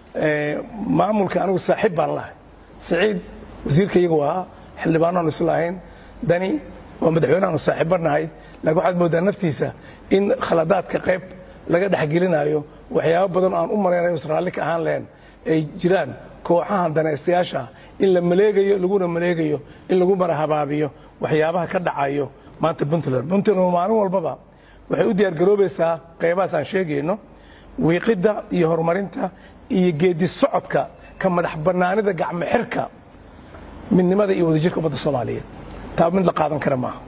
maamulka anigu saaxiib baan lahay saciid wasiirka iyagu ahaa xildhibaanoan isu lahayn dani waa madaxweyneaanu saaxiibba nahay laakiin waxaad moodaa naftiisa in khaladaadka qayb laga dhexgelinayo waxyaabo badan aan u malaynayo is raalli ka ahaan lahayn ay jiraan kooxahan danaystayaasha in la maleegayo laguna maleegayo in lagu mara habaabiyo waxyaabaha ka dhacayo maanta puntland puntland maalin walbaba waxay u diyaargaroobaysaa qaybahaas aan sheegayno wiiqidda iyo horumarinta iyo geedi socodka ka madax bannaanida gacmo xirka midnimada iyo wadajirka ummadda soomaaliyeed taa mid la qaadan kara maaha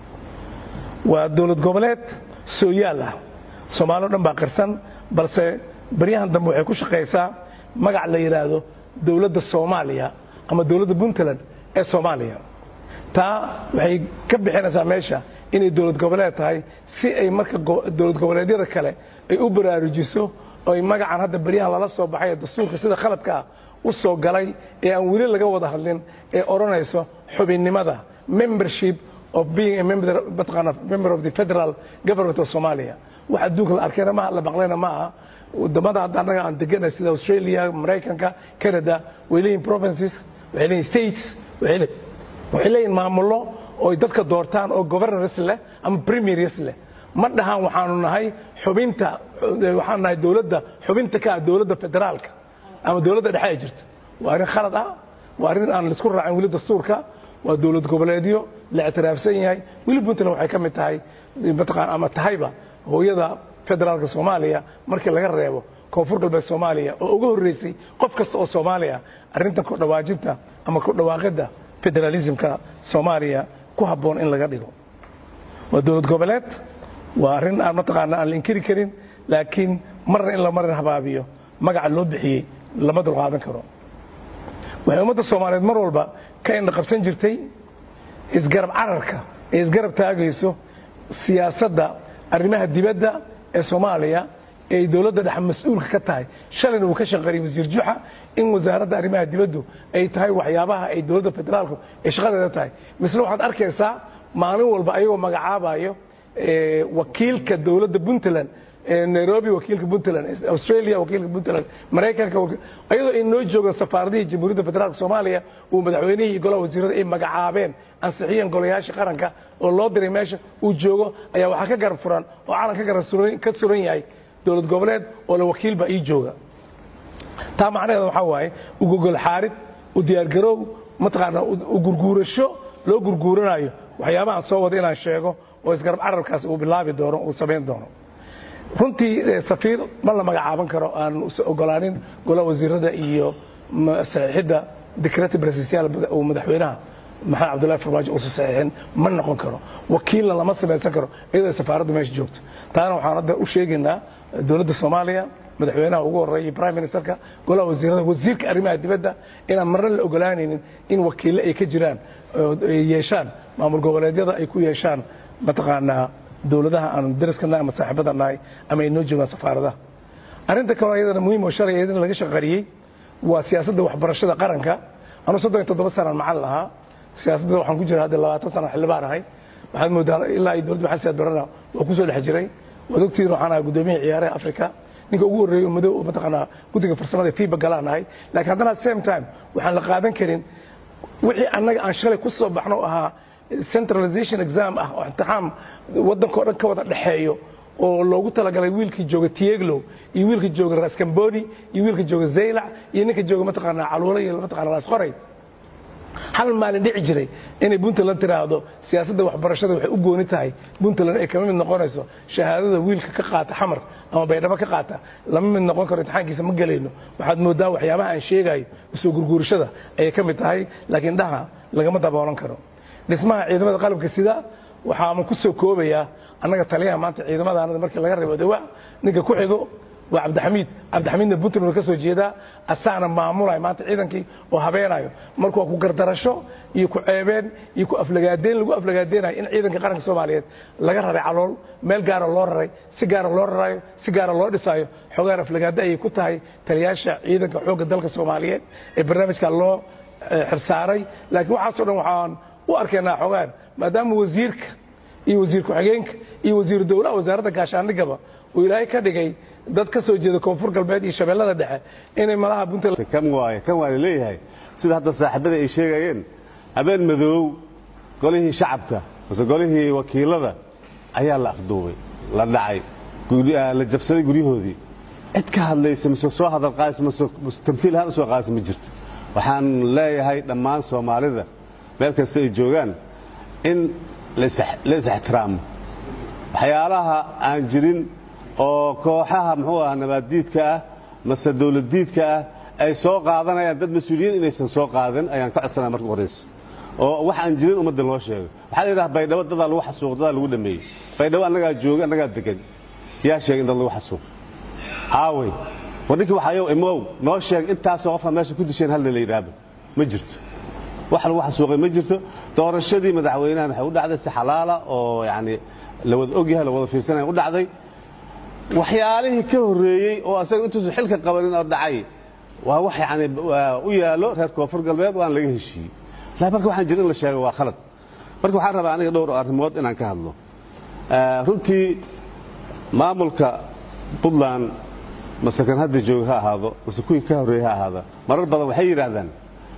waa dowlad goboleed sooyaal ah soomaalio dhan baa qirsan balse baryahan dambe waxay ku shaqaysaa magac la yidhaahdo dowladda soomaaliya ama dowladda puntland ee soomaaliya taa waxay ka bixinaysaa meesha inay dowlad goboleed tahay si ay marka dowlad goboleedyada kale ay u baraarujiso oy magacan hadda baryahan lala soo baxay ee dastuurka sida khaladkaa u soo galay ee aan weli laga wada hadlin ee odhanayso xubinnimada membership of being a member, member of the federal government of Somalia wax adduunka la arkayna maaha la maqlayna maaha wadamada hadda annaga aan deganay sida Australia Maraykanka Canada way leeyihin provinces waxay leeyihin states waxay leeyihin maamullo oo ay dadka doortaan oo governors leh ama premiers leh ma dhahaan waxaanu nahay xubinta waxaan nahay dowladda xubinta ka ah dowladda federaalka ama dowladda dhexe ay jirta waa arrin khalad ah waa arrin aan laisku raacin weli dastuurka waa dowlad goboleedyo la ictiraafsan yahay weli puntland waxay ka mid tahay mataqaan ama tahayba hooyada federaalka soomaaliya markii laga reebo koonfur galbeed soomaaliya oo uga horreysay qof kasta oo soomaaliya arrintan ku dhawaajinta ama ku dhawaaqidda federalismka soomaaliya ku habboon in laga dhigo waa dowlad goboleed waa arrin aan mataqaana aan la inkiri karin laakiin marna in la marin habaabiyo magaca loo bixiyey lama dulqaadan karo waxay ummadda soomaaliyeed mar walba ka indha qabsan jirtay isgarab cararka ee isgarab taagayso siyaasadda arrimaha dibadda ee soomaaliya ee ay dowladda dhexe mas-uulka ka tahay shalayna uu ka shaqeeyey wasiir juxa in wasaaradda arrimaha dibaddu ay tahay waxyaabaha ay dowladda federaalku ay shaqadeeda tahay misle waxaad arkaysaa maalin walba ayagoo magacaabayo wakiilka dowladda puntland nairobi wakiilka puntland australia wakiilka puntland maraykanka ayadoo ay noo joogaan safaaradihii jamhuuriyadda federaalka soomaaliya uu madaxweynihii iyo golaha wasiirada ay magacaabeen ansixiyeen golayaasha qaranka oo loo diray meesha uu joogo ayaa waxaa ka garab furan oo calan ka garab ka suran yahay dowlad goboleed oo la wakiilba ii jooga taa macnaheeda waxaa waaye u gogol xaarid u diyaargaroow mataqaana u gurguurasho loo gurguuranayo waxyaabahan soo wada inaan sheego oo isgarab carabkaas uu bilaabi doono uu samayn doono runtii safiir ma la magacaaban karo aan ogolaanin golaha wasiirada iyo saxiixidda decreti presidential uu madaxweynaha maxamed cabdullahi farmaajo uusa saxiixin ma noqon karo wakiilna lama samaysan karo iyadoo safaaraddu meesha joogto taana waxaan hadda u sheegaynaa dowladda soomaaliya madaxweynaha ugu horreeya prime ministerka golaha wasiirada wasiirka arrimaha dibadda inaan marna la ogolaanaynin in wakiille ay ka jiraan ay yeeshaan maamul goboleedyada ay ku yeeshaan mataqaanaa dowladaha aan dariska nahay ama saaxiibada nahay ama ay noo joogaan safaaradaha arrinta kaloo iyadana muhiim oo shalay iyadana laga shaqariyey waa siyaasadda waxbarashada qaranka anuu soddon iyo toddoba sanaan macallin ahaa siyaasadda waxaan ku jira hadda labaatan sana xildhibaan ahay waxaad moodaa ilaa iyo dowladda maxamed siyaad barana waa kusoo dhex jiray waad ogtihiin waxaan ahay guddoomiyaha ciyaaraha afrika ninka ugu horreeyey oo madow mataqaanaa guddiga farsamada fiiba galaan ahay laakiin haddana at same time waxaan la qaadan karin wixii annaga aan shalay ku soo baxno ahaa centralization exam ah oo imtixaan waddanka o dhan ka wada dhexeeyo oo loogu talagalay wiilkii jooga tieglow iyo wiilkii jooga raskamboni iyo wiilkii jooga zaylac iyo ninka jooga mataqaanaa caluula iyo mataqaanaa raasqoray hal maalin dhici jiray inay puntland tiraahdo siyaasadda waxbarashada waxay u gooni tahay puntland ay kama mid noqonayso shahaadada wiilka ka qaata xamar ama baydhabo ka qaata lama mid noqon karo imtixaankiisa ma gelayno waxaad moodaa waxyaabaha aan sheegayo usoo gurguurashada ayay ka mid tahay laakiin dhaha lagama daboolan karo dhismaha ciidamada qalabka sida waxaama ku soo koobayaa annaga taliyaha maanta ciidamadaanada markii laga reebo dawa ninka ku xigo waa cabdixamiid cabdixamiidna puntland ka soo jeedaa asaana maamulaya maanta ciidankii oo habeenayo marka waa ku gardarasho iyo ku ceebeen iyo ku aflagaadeyn lagu aflagaadeynayo in ciidanka qaranka soomaaliyeed laga raray calool meel gaara loo raray si gaara loo rarayo si gaara loo dhisayo xogaan aflagaado ayay ku tahay taliyaasha ciidanka xoogga dalka soomaaliyeed ee barnaamijka loo xirsaaray laakiin waxaasoo dhan waxaan u arkaynaa xogaan maadaama wasiirka iyo wasiir ku-xigeenka iyo wasiiru dowlaha wasaaradda gaashaandhigaba uu ilaahay ka dhigay dad ka soo jeeda koonfur galbeed iyo shabeellada dhexe inay malaha puntland kan waaye kan waa laleeyahay sida hadda saaxiibada ay sheegayeen habeen madoow golihii shacabka mase golihii wakiilada ayaa la afduubay la dhacay la jabsaday guryahoodii cid ka hadlaysa mise soo hadal qaadaysa mise tamfiil ahaan usoo qaadaysa ma jirto waxaan leeyahay dhammaan soomaalida meel kasta ay joogaan in la is-ixtiraamo waxyaalaha aan jirin oo kooxaha muxuu aha nabaaddiidka ah mase dawladdiidka ah ay soo qaadanayaan dad mas-uuliyiin inaysan soo qaadin ayaan ka codsanaya marka horayso oo wax aan jirin ummadda loo sheego waxaa la yidhaha baydhabo dadaa lagu xasuuq dadaa lagu dhameeyey baydhabo annagaa jooga annagaa degan yaa sheegay in dad lagu xasuuq aawey war ninkii waxayow imow noo sheeg intaasoo qofka meesha ku disheen halna la yidhaahdo ma jirto wax lagu xasuuqay ma jirto doorashadii madaxweynahan waxay u dhacday si xalaala oo yacni la wada ogyahay la wada fiirsanaya u dhacday waxyaalihii ka horreeyey oo asaga intuusan xilka qabanin oo dhacay waa wax yacni u yaallo reer koonfur galbeed waan laga heshiiyey laakiin marka waxaan jira in la sheego waa khalad marka waxaan rabaa aniga dhowr arrimood inaan ka hadlo runtii maamulka puntland mase kan hadda jooga ha ahaado mase kuwii ka horreeyey ha ahaado marar badan waxay yidhaahdaan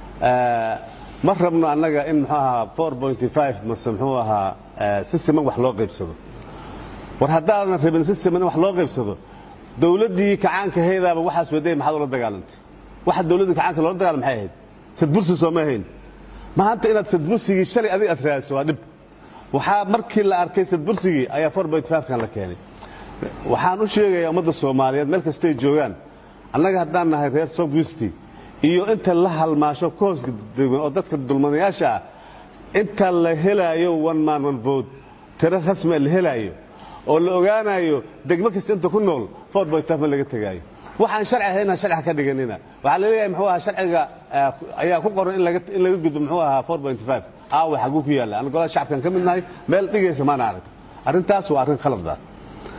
ma rabno annaga in muxuu ahaa mase muxuu ahaa si siman wax loo qaybsado war haddaadan rabin si siman in wax loo qaybsado dawladdii kacaanka haydaaba waxaas waday maxaad ula dagaalantay waxa dawladdii kacaanka loola dagaalam maxay ahayd sadbursi sooma ahayn maanta inaad sadbursigii shalay adiga aad raadiso waa dhib waxaa markii la arkay sadbursigii ayaa kan la keenay waxaan u sheegayaa ummadda soomaaliyeed meel kastay joogaan annaga haddaan nahay reer southwesti iyo inta la halmaasho ka hoos degan oo dadka dulmanayaasha ah inta la helaayo one man one vote tiro rasmia la helaayo oo la ogaanayo degmo kasta inta ku nool ma laga tegaayo waxaan sharci ahayn aan sharci ka dhiganina waxaa la leeyahay muxuu ahaa sharciga ayaa ku qoran in laga in laga gudbo muxuu ahaa aawa xaguu ku yaalla aan golaha shacabkan ka mid nahay meel dhigaysa maana arag arrintaas waa arrin khalad ah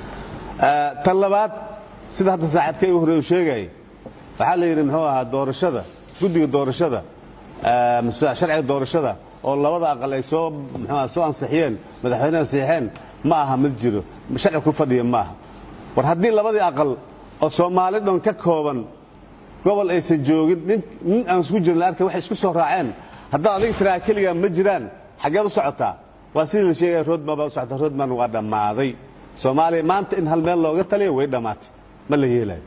tan labaad sida hadda saaxiibka igu horreeyu sheegayay waxaa la yidhi muxuu ahaa doorashada guddiga doorashada sharciga doorashada oo labada aqal ay soo muxuu soo ansixiyeen madaxweyneha ansixiyeen ma aha mid jiro sharci ku fadhiya ma aha war haddii labadii aqal oo soomaali dhan ka kooban gobol aysan joogin nin nin aan isku jirin la arkay waxay isku soo raaceen haddaad adiga tiraa keligaa ma jiraan xaggeed u socotaa waa sidii la sheegaya roadman baa u socota roadman waa dhammaaday soomaaliya maanta in hal meel looga taliyo way dhammaatay ma la yeelayo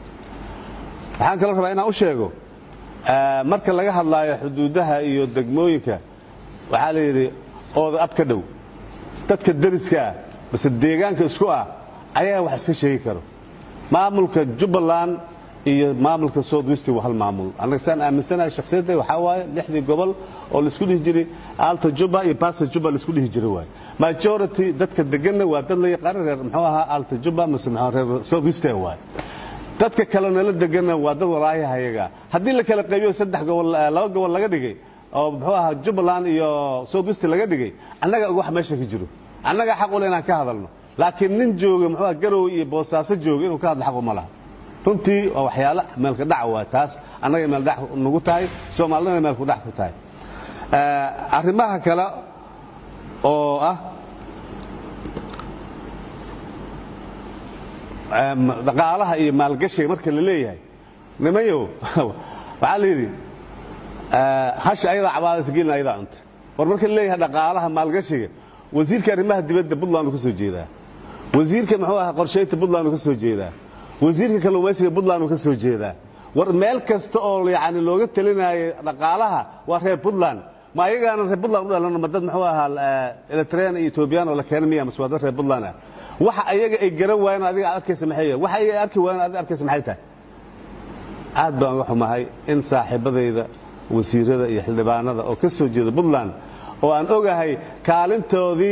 waxaan kaloo rabaa inaan u sheego marka laga hadlaayo xuduudaha iyo degmooyinka waxaa la yidhi ooda ab ka dhow dadka deriska ah base deegaanka isku ah ayaa wax iska sheegi karo maamulka jubbaland iyo maamulka south west waa hal maamul annaga saan aaminsanahay shakhsiyadda waxaa waaye lixdii gobol oo laisku dhihi jiray alta juba iyo basa juba laisku dhihi jiray waaye majority dadka deganna waa dad la yaqaano reer muxuu ahaa alta juba mase muxuu reer south west waaye dadka kale nala deganna waa dad walaayaha ayaga haddii la kala qaybiyo saddex gobol laba gobol laga dhigay oo muxuu ahaa jubbaland iyo south west laga dhigay annaga wax meesha ka jiro annaga xaq ule inaan ka hadalno laakiin nin jooga muxuu ahaa garow iyo boosaaso jooga inuu ka hadlo xaq uma laha runtii waa waxyaalo meelka dhac waa taas annaga meel dhac nagu tahay soomaalidana meelku dhac ku tahay arrimaha kale oo ah dhaqaalaha iyo maalgashiga marka la leeyahay nimayow waxaa la yidhi hasha ayadaa cabaadaysa gelin ayadaa cunta war marka la leeyahay dhaqaalaha maalgashiga wasiirka arrimaha dibadda puntland uu ka soo jeedaa wasiirka muxuu ahaa qorshaynta puntland uu ka soo jeedaa wasiirka kalluumaysiga puntland uu ka soo jeedaa war meel kasta oo yani looga talinaayo dhaqaalaha waa reer puntland ma ayagaana reer puntland u dhalano ma dad muxuu ahaa eritrean iyo etoobiyaan oo la keena miya mase waa dad reer puntland ah waxa ayaga ay garan waayeen adiga aad arkaysa maxay yahay waxa ayaga arki waayeen adiga arkaysa maxay tahay aad baan uga xumahay in saaxiibadayda wasiirada iyo xildhibaanada oo ka soo jeeda puntland oo aan ogahay kaalintoodii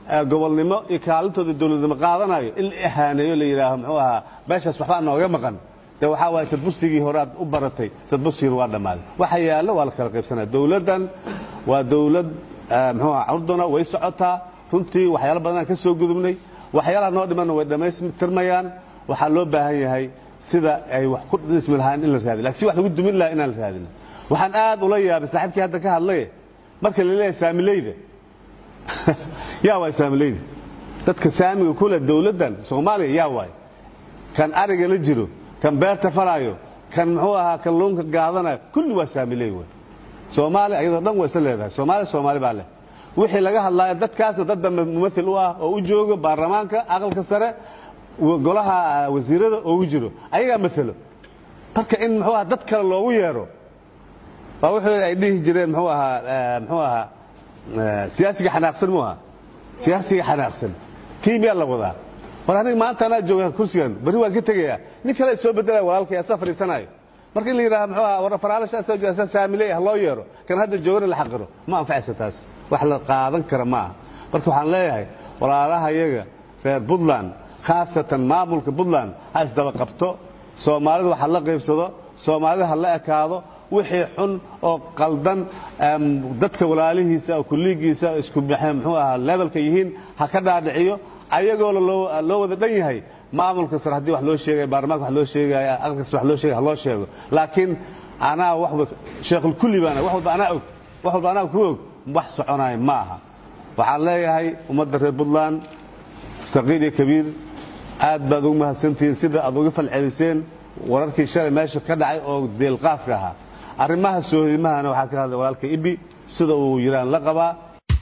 gobolnimo iyo kaalintooda dowladnimo qaadanayo in la ihaaneeyo la yidhaaho muxuu ahaa meeshaas waxbaa nooga maqan de waxaa waaye sadbursigii hore aad u baratay sadbursigiina waa dhammaaday waxa yaallo waa la kala qaybsanaya dowladdan waa dowlad muxuu aha curduna way socotaa runtii waxyaalo badanaan ka soo gudubnay waxyaalaha noo dhimanna way dhammaystirmayaan waxaa loo baahan yahay sida ay wax ku dhismi lahaan in la raadiyo lakin si wax lagu dumin lahaa inaan la raadin waxaan aad ula yaabay saaxiibkii hadda ka hadlay marka la leeyahay saamileyda yaa waay saamileyda dadka saamiga kule dowladdan soomaaliya yaa waay kan ariga la jiro kan beerta falaayo kan muxuu ahaa kan luunka gaadanayo kulli waa saamiley wey soomaaliya iyadoo dhan way isla leedahay soomaaliya soomaali baa leh wixii laga hadlaayo dadkaasna dad dambe mumathil u ah oo u joogo baarlamaanka aqalka sare golaha wasiirada oo u jiro ayagaa matelo marka in muxuu ahaa dad kale loogu yeero waa wuxuu ay dhihi jireen muxuu ahaa muxuu ahaa siyaasiga xanaaqsan mu aha siyaasiga xanaaqsan tiimiyaa la wadaa war aniga maanta anaa jooga kursigan berri waan ka tegayaa nin kale soo bedelaya walaalkay asaa fadhiisanayo marka in la yidhaha muxuu ahaa war faraalashaa soo jeeda saamiley ah loo yeero kan hadda joogana la xaqiro ma anfacaysa taas wax la qaadan kara ma aha marka waxaan leeyahay walaalaha iyaga reer puntland khaasatan maamulka puntland ha isdaba qabto soomaalida wax la qaybsado soomaalida ha la ekaado wixii xun oo qaldan dadka walaalihiisa oo kulliigiisa isku muxuu ahaa levelka yihiin ha ka dhaadhiciyo ayagoo loo wada dhan yahay maamulka sare haddii wax loo sheegaya baarlamaanka wax loo sheegaya aqalkas wax loo sheegaya ha loo sheego laakiin anaa waxba sheekhulkulli baana wax walba anaa og wax walba anaa ku og wax soconaya ma aha waxaan leeyahay ummadda reer puntland saqiir iyo kabiir aad baad ugu mahadsantihiin sida aad uga falceliseen wararkii shalay meesha ka dhacay oo deelqaafka ahaa arrimaha soohimahana waxaa ka hadlay walaalka ibi sida uu yiraan la qabaa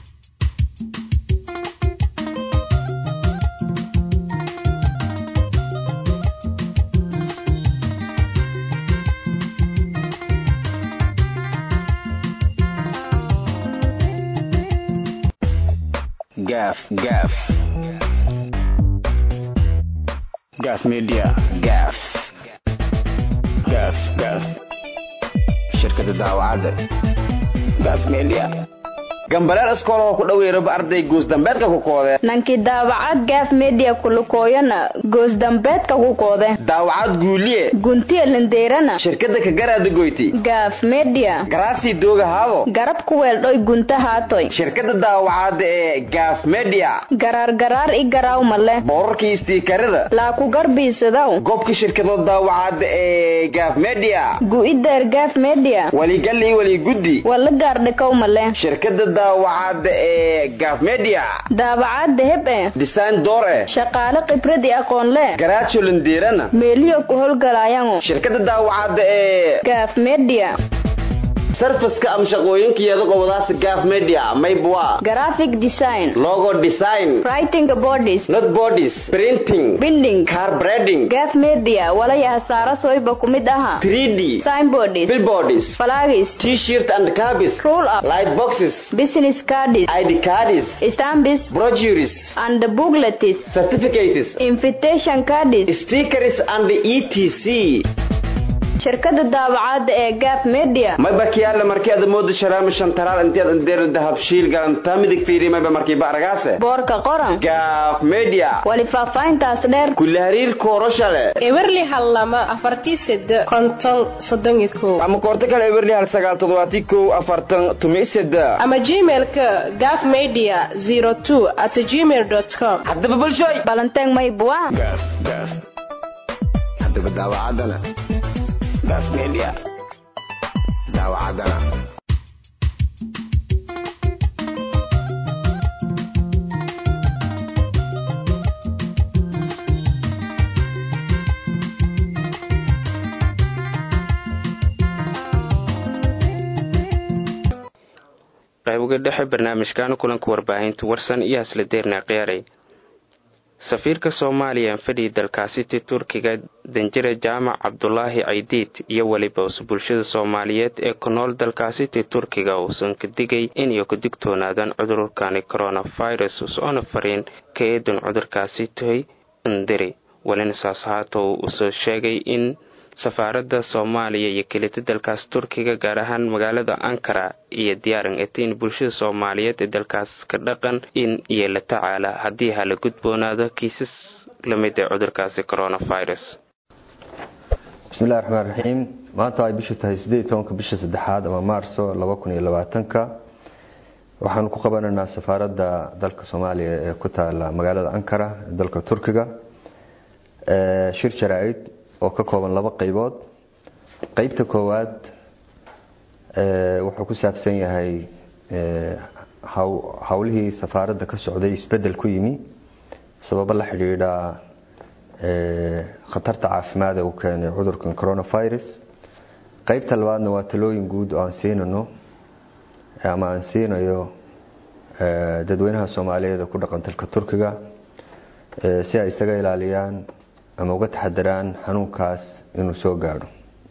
gaaf gaaf gaaf media gaaf gaaf gaaf shirkada daawacadda gaaf media gambaleel iskoolahoo ku dhoweeraba arday goosdambeedka ku koode nankii daawacad gaaf media kulukooyana goosdambeedka ku koode daawacad guuliye guntiya lindeerana shirkada kagaraada goyti gaaf media garaasii dooga haabo garab ku weeldhoy gunta haatoy shirkada daawacadda ee gaaf media garaar garaar i garaawma leh boorarkii istiikarada laa ku garbiisadaw goobka shirkado daawacadda ee gaaf media gu'ideer gaaf media waligal iyo waliguddi wala gaardhikowma leh shirkada daawacadda ee gaaf media daawacadda heb e design door eh shaqaale khibrad i aqoon leh garaajo lindeerana meeliyo ku howlgalaayango shirkada daawacadda ee gaaf media sarfaska ama shaqooyinkeeda qobadaas gaaf media maybwa graphic design logo design writing bodies not bodies printing binding car breading gaaf media walaya hasaara soyba ku mid aha 3d signboards billboards flags t-shirt and cabis roll up light boxes business cards id cards stamps brochures and booklets certificates invitation cards stickers and etc shirkada daawacadda ee gaaf media mayba kiyaale markii aad moodo sharaama shantaraal inteed andeer dahabshiil galanta midig fiiri mayba markii baaragaase boorka qoran gaaf media wali faahfaahintaas dheer kula hariir kooroshale ewerli hal lama afartii sede konton soddon iyo kow ama koorto kale ewerli hal sagaal toddobaati kow afartan tumi sede ama gmailka gaaf media zero two at gmail dot com haddaba bulshoy balanteeng maybua gaaf gaaf haddaba daawacaddana gaaf media daawacaddana qaybuga dhexe barnaamijkan kulanka warbaahinta warsan iyo hasla deerna khiyaaray safiirka soomaaliya fadhi dalkaasiti turkiga danjire jaamac cabdulaahi caydiid iyo weliba us bulshada soomaaliyeed ee ku nool dalkaasiti turkiga uusan ka digay inay ku digtoonaadaan cudurkani coronavirus usoona fariin ka eedan cudurkaasi toy indiri welina saas haata uu usoo sheegay in safaaradda soomaaliya iyo kelita dalkaas turkiga gaar ahaan magaalada ankara iyo diyaaran etiin bulshada soomaaliyeed ee dalkaas ka dhaqan in iyo la tacaala haddii hala gudboonaado kiisas lamid ee cudurkaasi coronavirus bismillahi raxmaan raxiim maanta ay bishu tahay sideed iyo tobanka bisha saddexaad ama maarso laba kun iyo labaatanka waxaanu ku qabanaynaa safaaradda dalka soomaaliya ee ku taala magaalada ankara ee dalka turkiga shir jaraa-id oo ka kooban laba qeybood qeybta koowaad wuxuu ku saabsan yahay howlihii safaaradda ka socday isbedel ku yimi sababo la xidhiidha khatarta caafimaad ee uu keenay cudurkan coronavirus qeybta labaadna waa talooyin guud oo aan siinano ama aan siinayo dadweynaha soomaaliyeed ee ku dhaqan dalka turkiga si ay isaga ilaaliyaan ama uga taxadaraan xanuunkaas inuu soo gaadho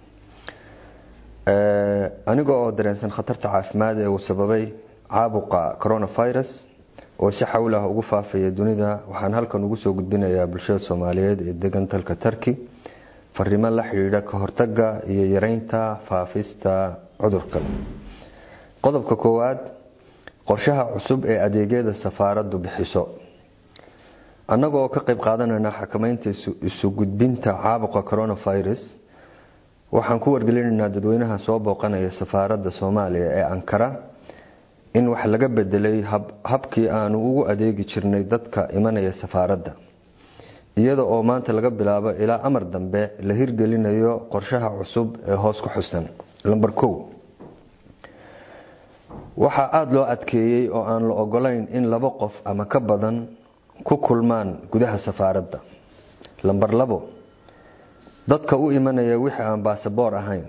aniga oo dareensan khatarta caafimaad ee uu sababay caabuqa coronavirus oo si xawl ah ugu faafaya dunida waxaan halkan ugu soo gudbinayaa bulshada soomaaliyeed ee degan dalka turki fariimo la xidhiidha ka hortaga iyo yareynta faafista cudurka qodobka koowaad qorshaha cusub ee adeegyada safaaraddu bixiso annaga oo ka qayb qaadanayna xakamaynta isu gudbinta caabuqa coronavirus waxaan ku wargelinaynaa dadweynaha soo booqanaya safaaradda soomaaliya ee ankara in wax laga bedelay habkii aanu ugu adeegi jirnay dadka imanaya safaaradda iyada oo maanta laga bilaabo ilaa amar dambe la hirgelinayo qorshaha cusub ee hoos ku xusan lamber kow waxaa aada loo adkeeyey oo aan la ogolayn in laba qof ama ka badan ku kulmaan gudaha safaaradda lamber labo dadka u imanaya wixii aan baasaboor ahayn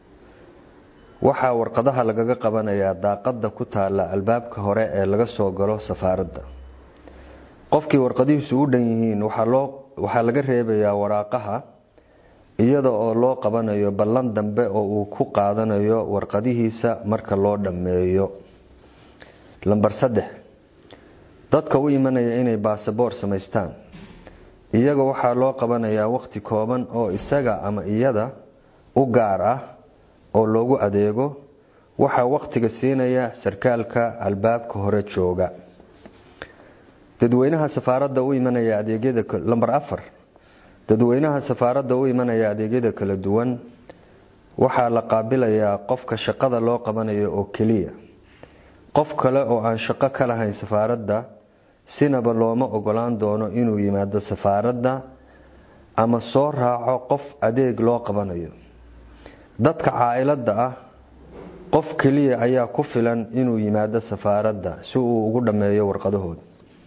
waxaa warqadaha lagaga qabanayaa daaqadda ku taala albaabka hore ee laga soo galo safaaradda qofkii warqadihiisu u dhan yihiin waxaa laga reebayaa waraaqaha iyada oo loo qabanayo ballan dambe oo uu ku qaadanayo warqadihiisa marka loo dhammeeyo lamber saddex dadka u imanaya inay baasaboor samaystaan iyaga waxaa loo qabanayaa waqti kooban oo isaga ama iyada u gaar ah oo loogu adeego waxaa waqtiga siinaya sarkaalka albaabka hore jooga dadweynaha safaaradda u imanaya adeegyada lamber afar dadweynaha safaaradda u imanaya adeegyada kala duwan waxaa la qaabilayaa qofka shaqada loo qabanayo oo keliya qof kale oo aan shaqo ka lahayn safaaradda sinaba looma ogolaan doono inuu yimaado safaaradda ama soo raaco qof adeeg loo qabanayo dadka caa'iladda ah qof keliya ayaa ku filan inuu yimaado safaaradda si uu ugu dhammeeyo warqadahooda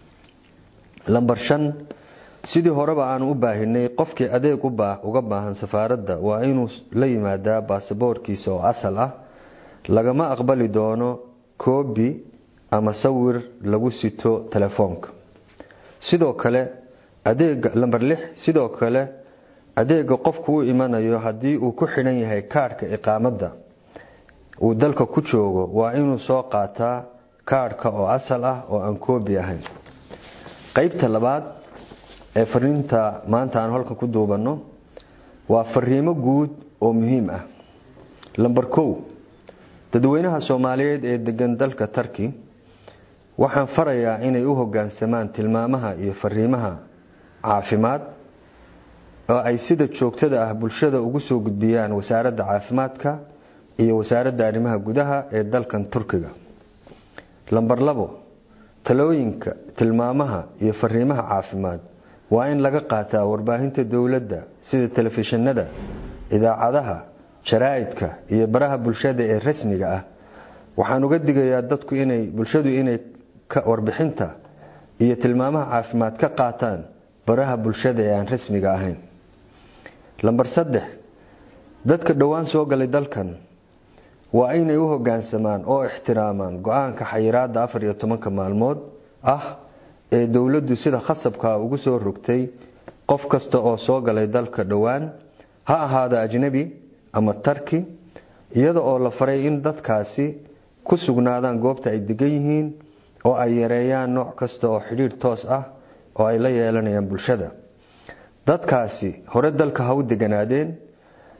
lamber shan sidii horeba aanu u baahinay qofkii adeeg uga baahan safaaradda waa inuu la yimaadaa baasaboorkiisa oo asal ah lagama aqbali doono koobi ama sawir lagu sito telefoonka sidoo kale adeega lamber lix sidoo kale adeega qofku u imanayo haddii uu ku xidhan yahay kaadhka iqaamadda uu dalka ku joogo waa inuu soo qaataa kaadhka oo asal ah oo aan koobi ahayn qeybta labaad ee fariinta maanta aan halkan ku duubanno waa fariimo guud oo muhiim ah lamber kow dadweynaha soomaaliyeed ee degan dalka turki waxaan farayaa inay u hogaansamaan tilmaamaha iyo fariimaha caafimaad oo ay sida joogtada ah bulshada ugu soo gudbiyaan wasaaradda caafimaadka iyo wasaaradda arrimaha gudaha ee dalkan turkiga lamber labo talooyinka tilmaamaha iyo fariimaha caafimaad waa in laga qaataa warbaahinta dowladda sida telefishinada idaacadaha jaraa'idka iyo baraha bulshada ee rasmiga ah waxaan uga digayaa dadku inay bulshadu inay warbixinta iyo tilmaamaha caafimaad ka qaataan baraha bulshada ee aan rasmiga ahayn lamber saddex dadka dhowaan soo galay dalkan waa inay u hogaansamaan oo ixtiraamaan go-aanka xayiraada afar iyo tobanka maalmood ah ee dowladdu sida khasabka ugu soo rogtay qof kasta oo soo galay dalka dhowaan ha ahaado ajnabi ama tarki iyada oo la faray in dadkaasi ku sugnaadaan goobta ay degan yihiin oo ay yareeyaan nooc kasta oo xidhiidh toos ah oo ay la yeelanayaan bulshada dadkaasi hore dalka ha u deganaadeen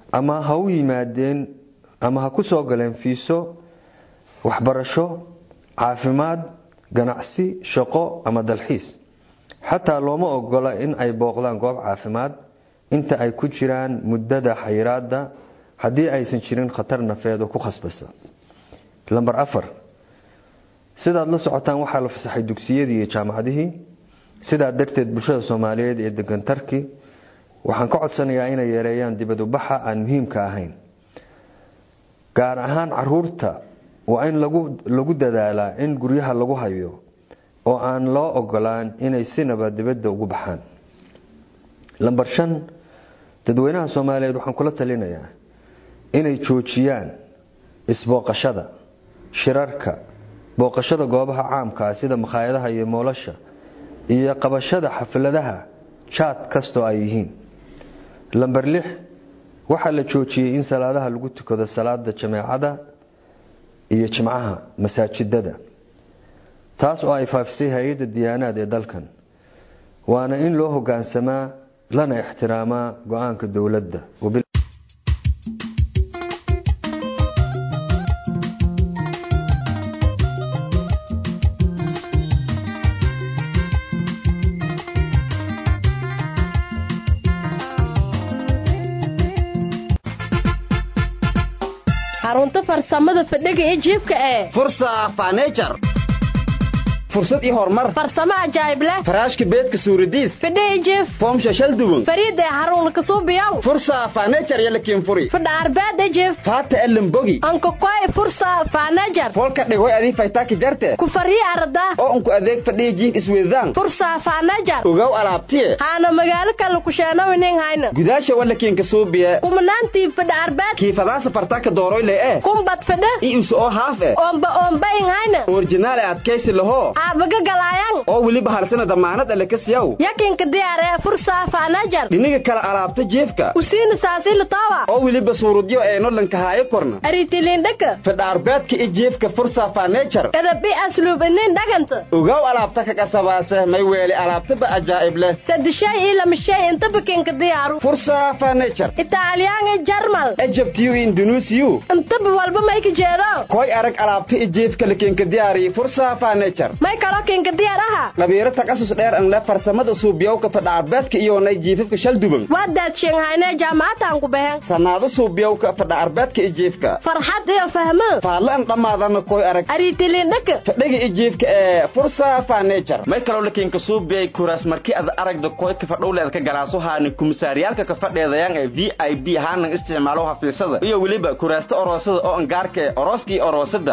ama ha u yimaadeen ama ha ku soo galeen fiiso waxbarasho caafimaad ganacsi shaqo ama dalxiis xataa looma ogola in ay booqdaan goob caafimaad inta ay ku jiraan muddada xayiraada haddii aysan jirin khatar nafeed oo ku khasbasa lamber afar sidaad la socotaan waxaa la fasaxay dugsiyadii iyo jaamacadihii sidaa darteed bulshada soomaaliyeed ee degan tarki waxaan ka codsanayaa inay yareeyaan dibadubaxa aan muhiimka ahayn gaar ahaan caruurta waa in lagu dadaalaa in guryaha lagu hayo oo aan loo ogolaan inay sinaba dibadda ugu baxaan lamber shan dadweynaha soomaaliyeed waxaan kula talinayaa inay joojiyaan isbooqashada shirarka booqashada goobaha caamkaa sida makhaayadaha iyo moolasha iyo qabashada xafladaha jaad kastoo ay yihiin lamber lix waxaa la joojiyey in salaadaha lagu tukado salaada jameecada iyo jimcaha masaajidada taas oo ay faafisay hay-adda diyaanaad ee dalkan waana in loo hogaansamaa lana ixtiraamaa go-aanka dowladda xarunta farsamada fadhiga ee jiibka ee fursa fanejar fursad iyo horumar farsamo ajaayib leh faraashka beedka suuradiis fadhi jiif foomsha shal duwan fariida ee xarun kasuubiyow fursa fanejar iyo lakiin furi fadha arbeed jiif faata elimbogi anka koy fursa fanejar folka dhigoy adii faytaaki jarte ku fariya arda oo unku adeeg fadhiya jiif isweydaan fursa fanejar ogow alaabtiye haana magaalo kale ku sheenawinin hayna gudaasha walakiin kasuubiye kumanaantii fadha arbeed kiifadaasa fartaaka dooroyle ee kumbad fadha iyo isu oo haaf e oomba oombayin hayna orjinaal ee adkaysi lahoo aabaga galayaan oo weliba halsana damaanad alle ka siyaw yakinka diyaaree fursa faanajar dhiniga kala alaabta jeefka usiina saasila tawa oo weliba suurudyo ee nolanka haayo korna aritilindhaka fadhaarbeedka i jeefka fursa fanejar edabi asluub inin dhaganta ogow alaabta ka qasabaase may weeli alaabtaba ajaa'ib leh sadishay iyo lamashay intaba kinka diyaaru fursa fanejar italyan iyo jarmal ejabtiyu indunuusiyu intaba walba may ka jeedo koy arag alaabta i jeefka lakinka diyaariyi fursa fanejar may kalo kinka diyaaraha qabiiro takasus dheer an le farsamada suubiyowka fadhaarbeedka iyonay jiifafka shal duban waa daadsheenghaynee jaamacataan ku baheen sannaado suubiyowka fadhaarbeedka i jiifka farxad iyo fahmo faalle an dhammaadana koy arag aritilindhaka fadhiga i jiifka ee fursa fanejar may kaloo lakiinka suubiyay kuraas markii ad aragda koyka fadhowleed ka galaaso haani kumisaariyaalka ka fadheedayaan ee v i b haanan isticmaalo hafiisada iyo weliba kuraasta oroosada oo angaarka ee orooskii oroosada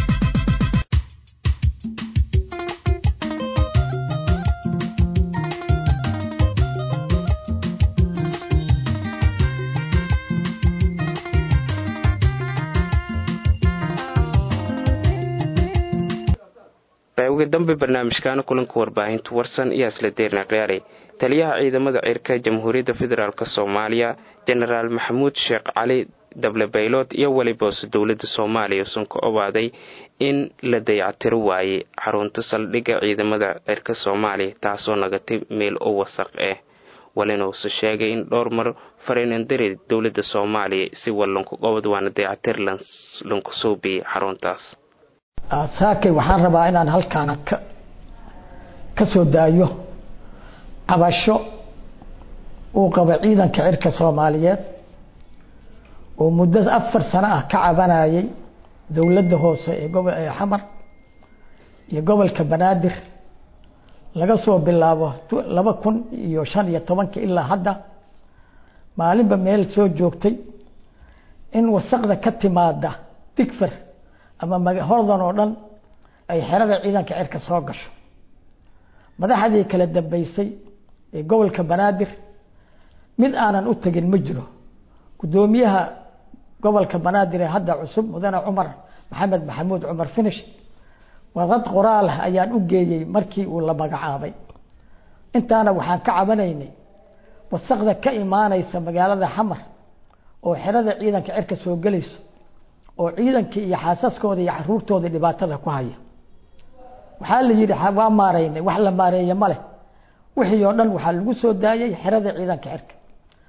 qaybiga dambe barnaamijkaana kulanka warbaahinta warsan iyo isla deerna khiyaaray taliyaha ciidamada cirka jamhuuriyadda federaalk soomaaliya jenaraal maxamuud sheekh cali dable baylood iyo weliboose dowladda soomaaliya usan ka obaaday in la dayactiro waayey xarunta saldhigga ciidamada cirka soomaaliya taasoo nagatay meel u wasaq ah walinuuse sheegay in dhowr mar fareenandari dowladda soomaaliya si wallanku qobod waana dayactir lanku suubiyey xaruntaas saakay waxaan rabaa inaan halkaan ka ka soo daayo cabasho uu qaba ciidanka cirka soomaaliyeed oo muddo afar sano ah ka cabanayay dowladda hoose ee gobo ee xamar iyo gobolka banaadir laga soo bilaabo laba kun iyo shan iyo tobanka ilaa hadda maalinba meel soo joogtay in wasaqda ka timaada digfar ama hordan oo dhan ay xerada ciidanka cirka soo gasho madaxdii kala dambeysay ee gobolka banaadir mid aanan u tegin ma jiro guddoomiyaha gobolka banaadir ee hadda cusub mudane cumar maxamed maxamuud cumar finish warqad qoraal ah ayaan u geeyey markii uu la magacaabay intaana waxaan ka cabanaynay wasaqda ka imaanaysa magaalada xamar oo xerada ciidanka cirka soo gelayso oo ciidankii iyo xaasaskooda iyo caruurtooda dhibaatada ku haya waxaa la yidhi waa maaraynay wax la maareeye ma leh wixii oo dhan waxaa lagu soo daayay xerada ciidanka cirka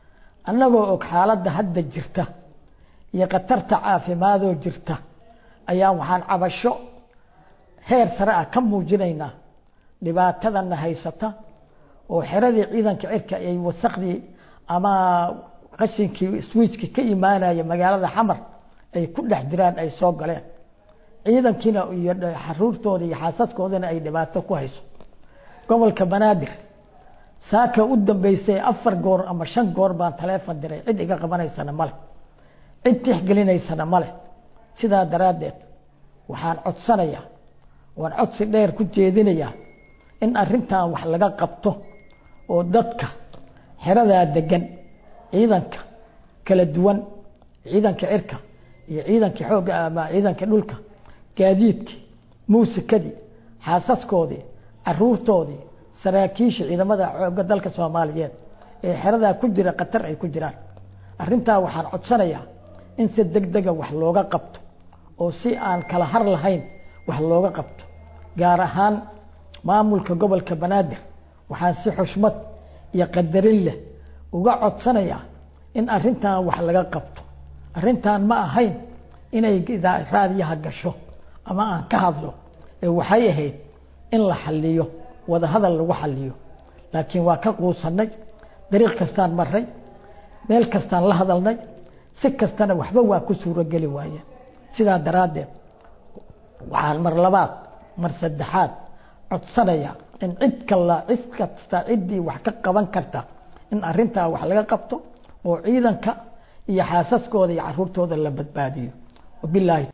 annagoo og xaaladda hadda jirta iyo khatarta caafimaadoo jirta ayaa waxaan cabasho heer sare ah ka muujinaynaa dhibaatadana haysata oo xeradii ciidanka cirka ay wasakdii ama qashinkii swiijka ka imaanaya magaalada xamar ay ku dhex jiraan ay soo galeen ciidankiina iyo xaruurtooda iyo xaasaskoodana ay dhibaato ku hayso gobolka banaadir saaka u dambeysay afar goor ama shan goor baan taleefon diray cid iga qabanaysana male cid tixgelinaysana male sidaa daraaddeed waxaan codsanayaa waan codsi dheer ku jeedinayaa in arrintan wax laga qabto oo dadka xeradaa degan ciidanka kala duwan ciidanka cirka iyo ciidanka xoogga ama ciidanka dhulka gaadiidkii muusikadii xaasaskoodii caruurtoodii saraakiisha ciidamada xoogga dalka soomaaliyeed ee xeradaa ku jira khatar ay ku jiraan arrintaa waxaan codsanayaa in si deg dega wax looga qabto oo si aan kala har lahayn wax looga qabto gaar ahaan maamulka gobolka banaadir waxaan si xushmad iyo qadarin leh uga codsanayaa in arrintan wax laga qabto arrintan ma ahayn inay raadiyaha gasho ama aan ka hadlo ee waxay ahayd in la xaliyo wadahadal lagu xaliyo laakiin waa ka quusanay dariiq kastaan maray meel kastaan la hadalnay si kastana waxba waa ku suurogeli waayeen sidaa daraaddeed waxaan mar labaad mar saddexaad codsanaya in cid kala cid kasta ciddii wax ka qaban karta in arrintaa wax laga qabto oo ciidanka iyo xaasaskooda iyo caruurtooda la badbaadiyo wabilaahi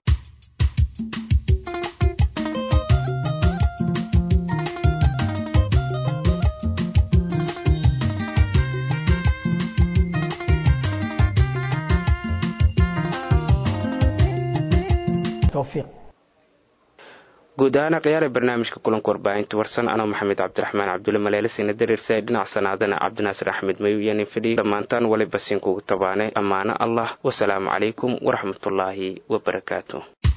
towfiiq guud ahaan khiyaara barnaamijka kulanka warbaahinta warsan anoo maxamed cabdiraxmaan cabdulle maleelisina dariirsa dhinac sanaadana cabdinaasir axmed mayu iyo nin fidhi dhammaantaan waliba siinkugu tabaane ammaano allah wasalaamu calaykum waraxmatullaahi wabarakaatu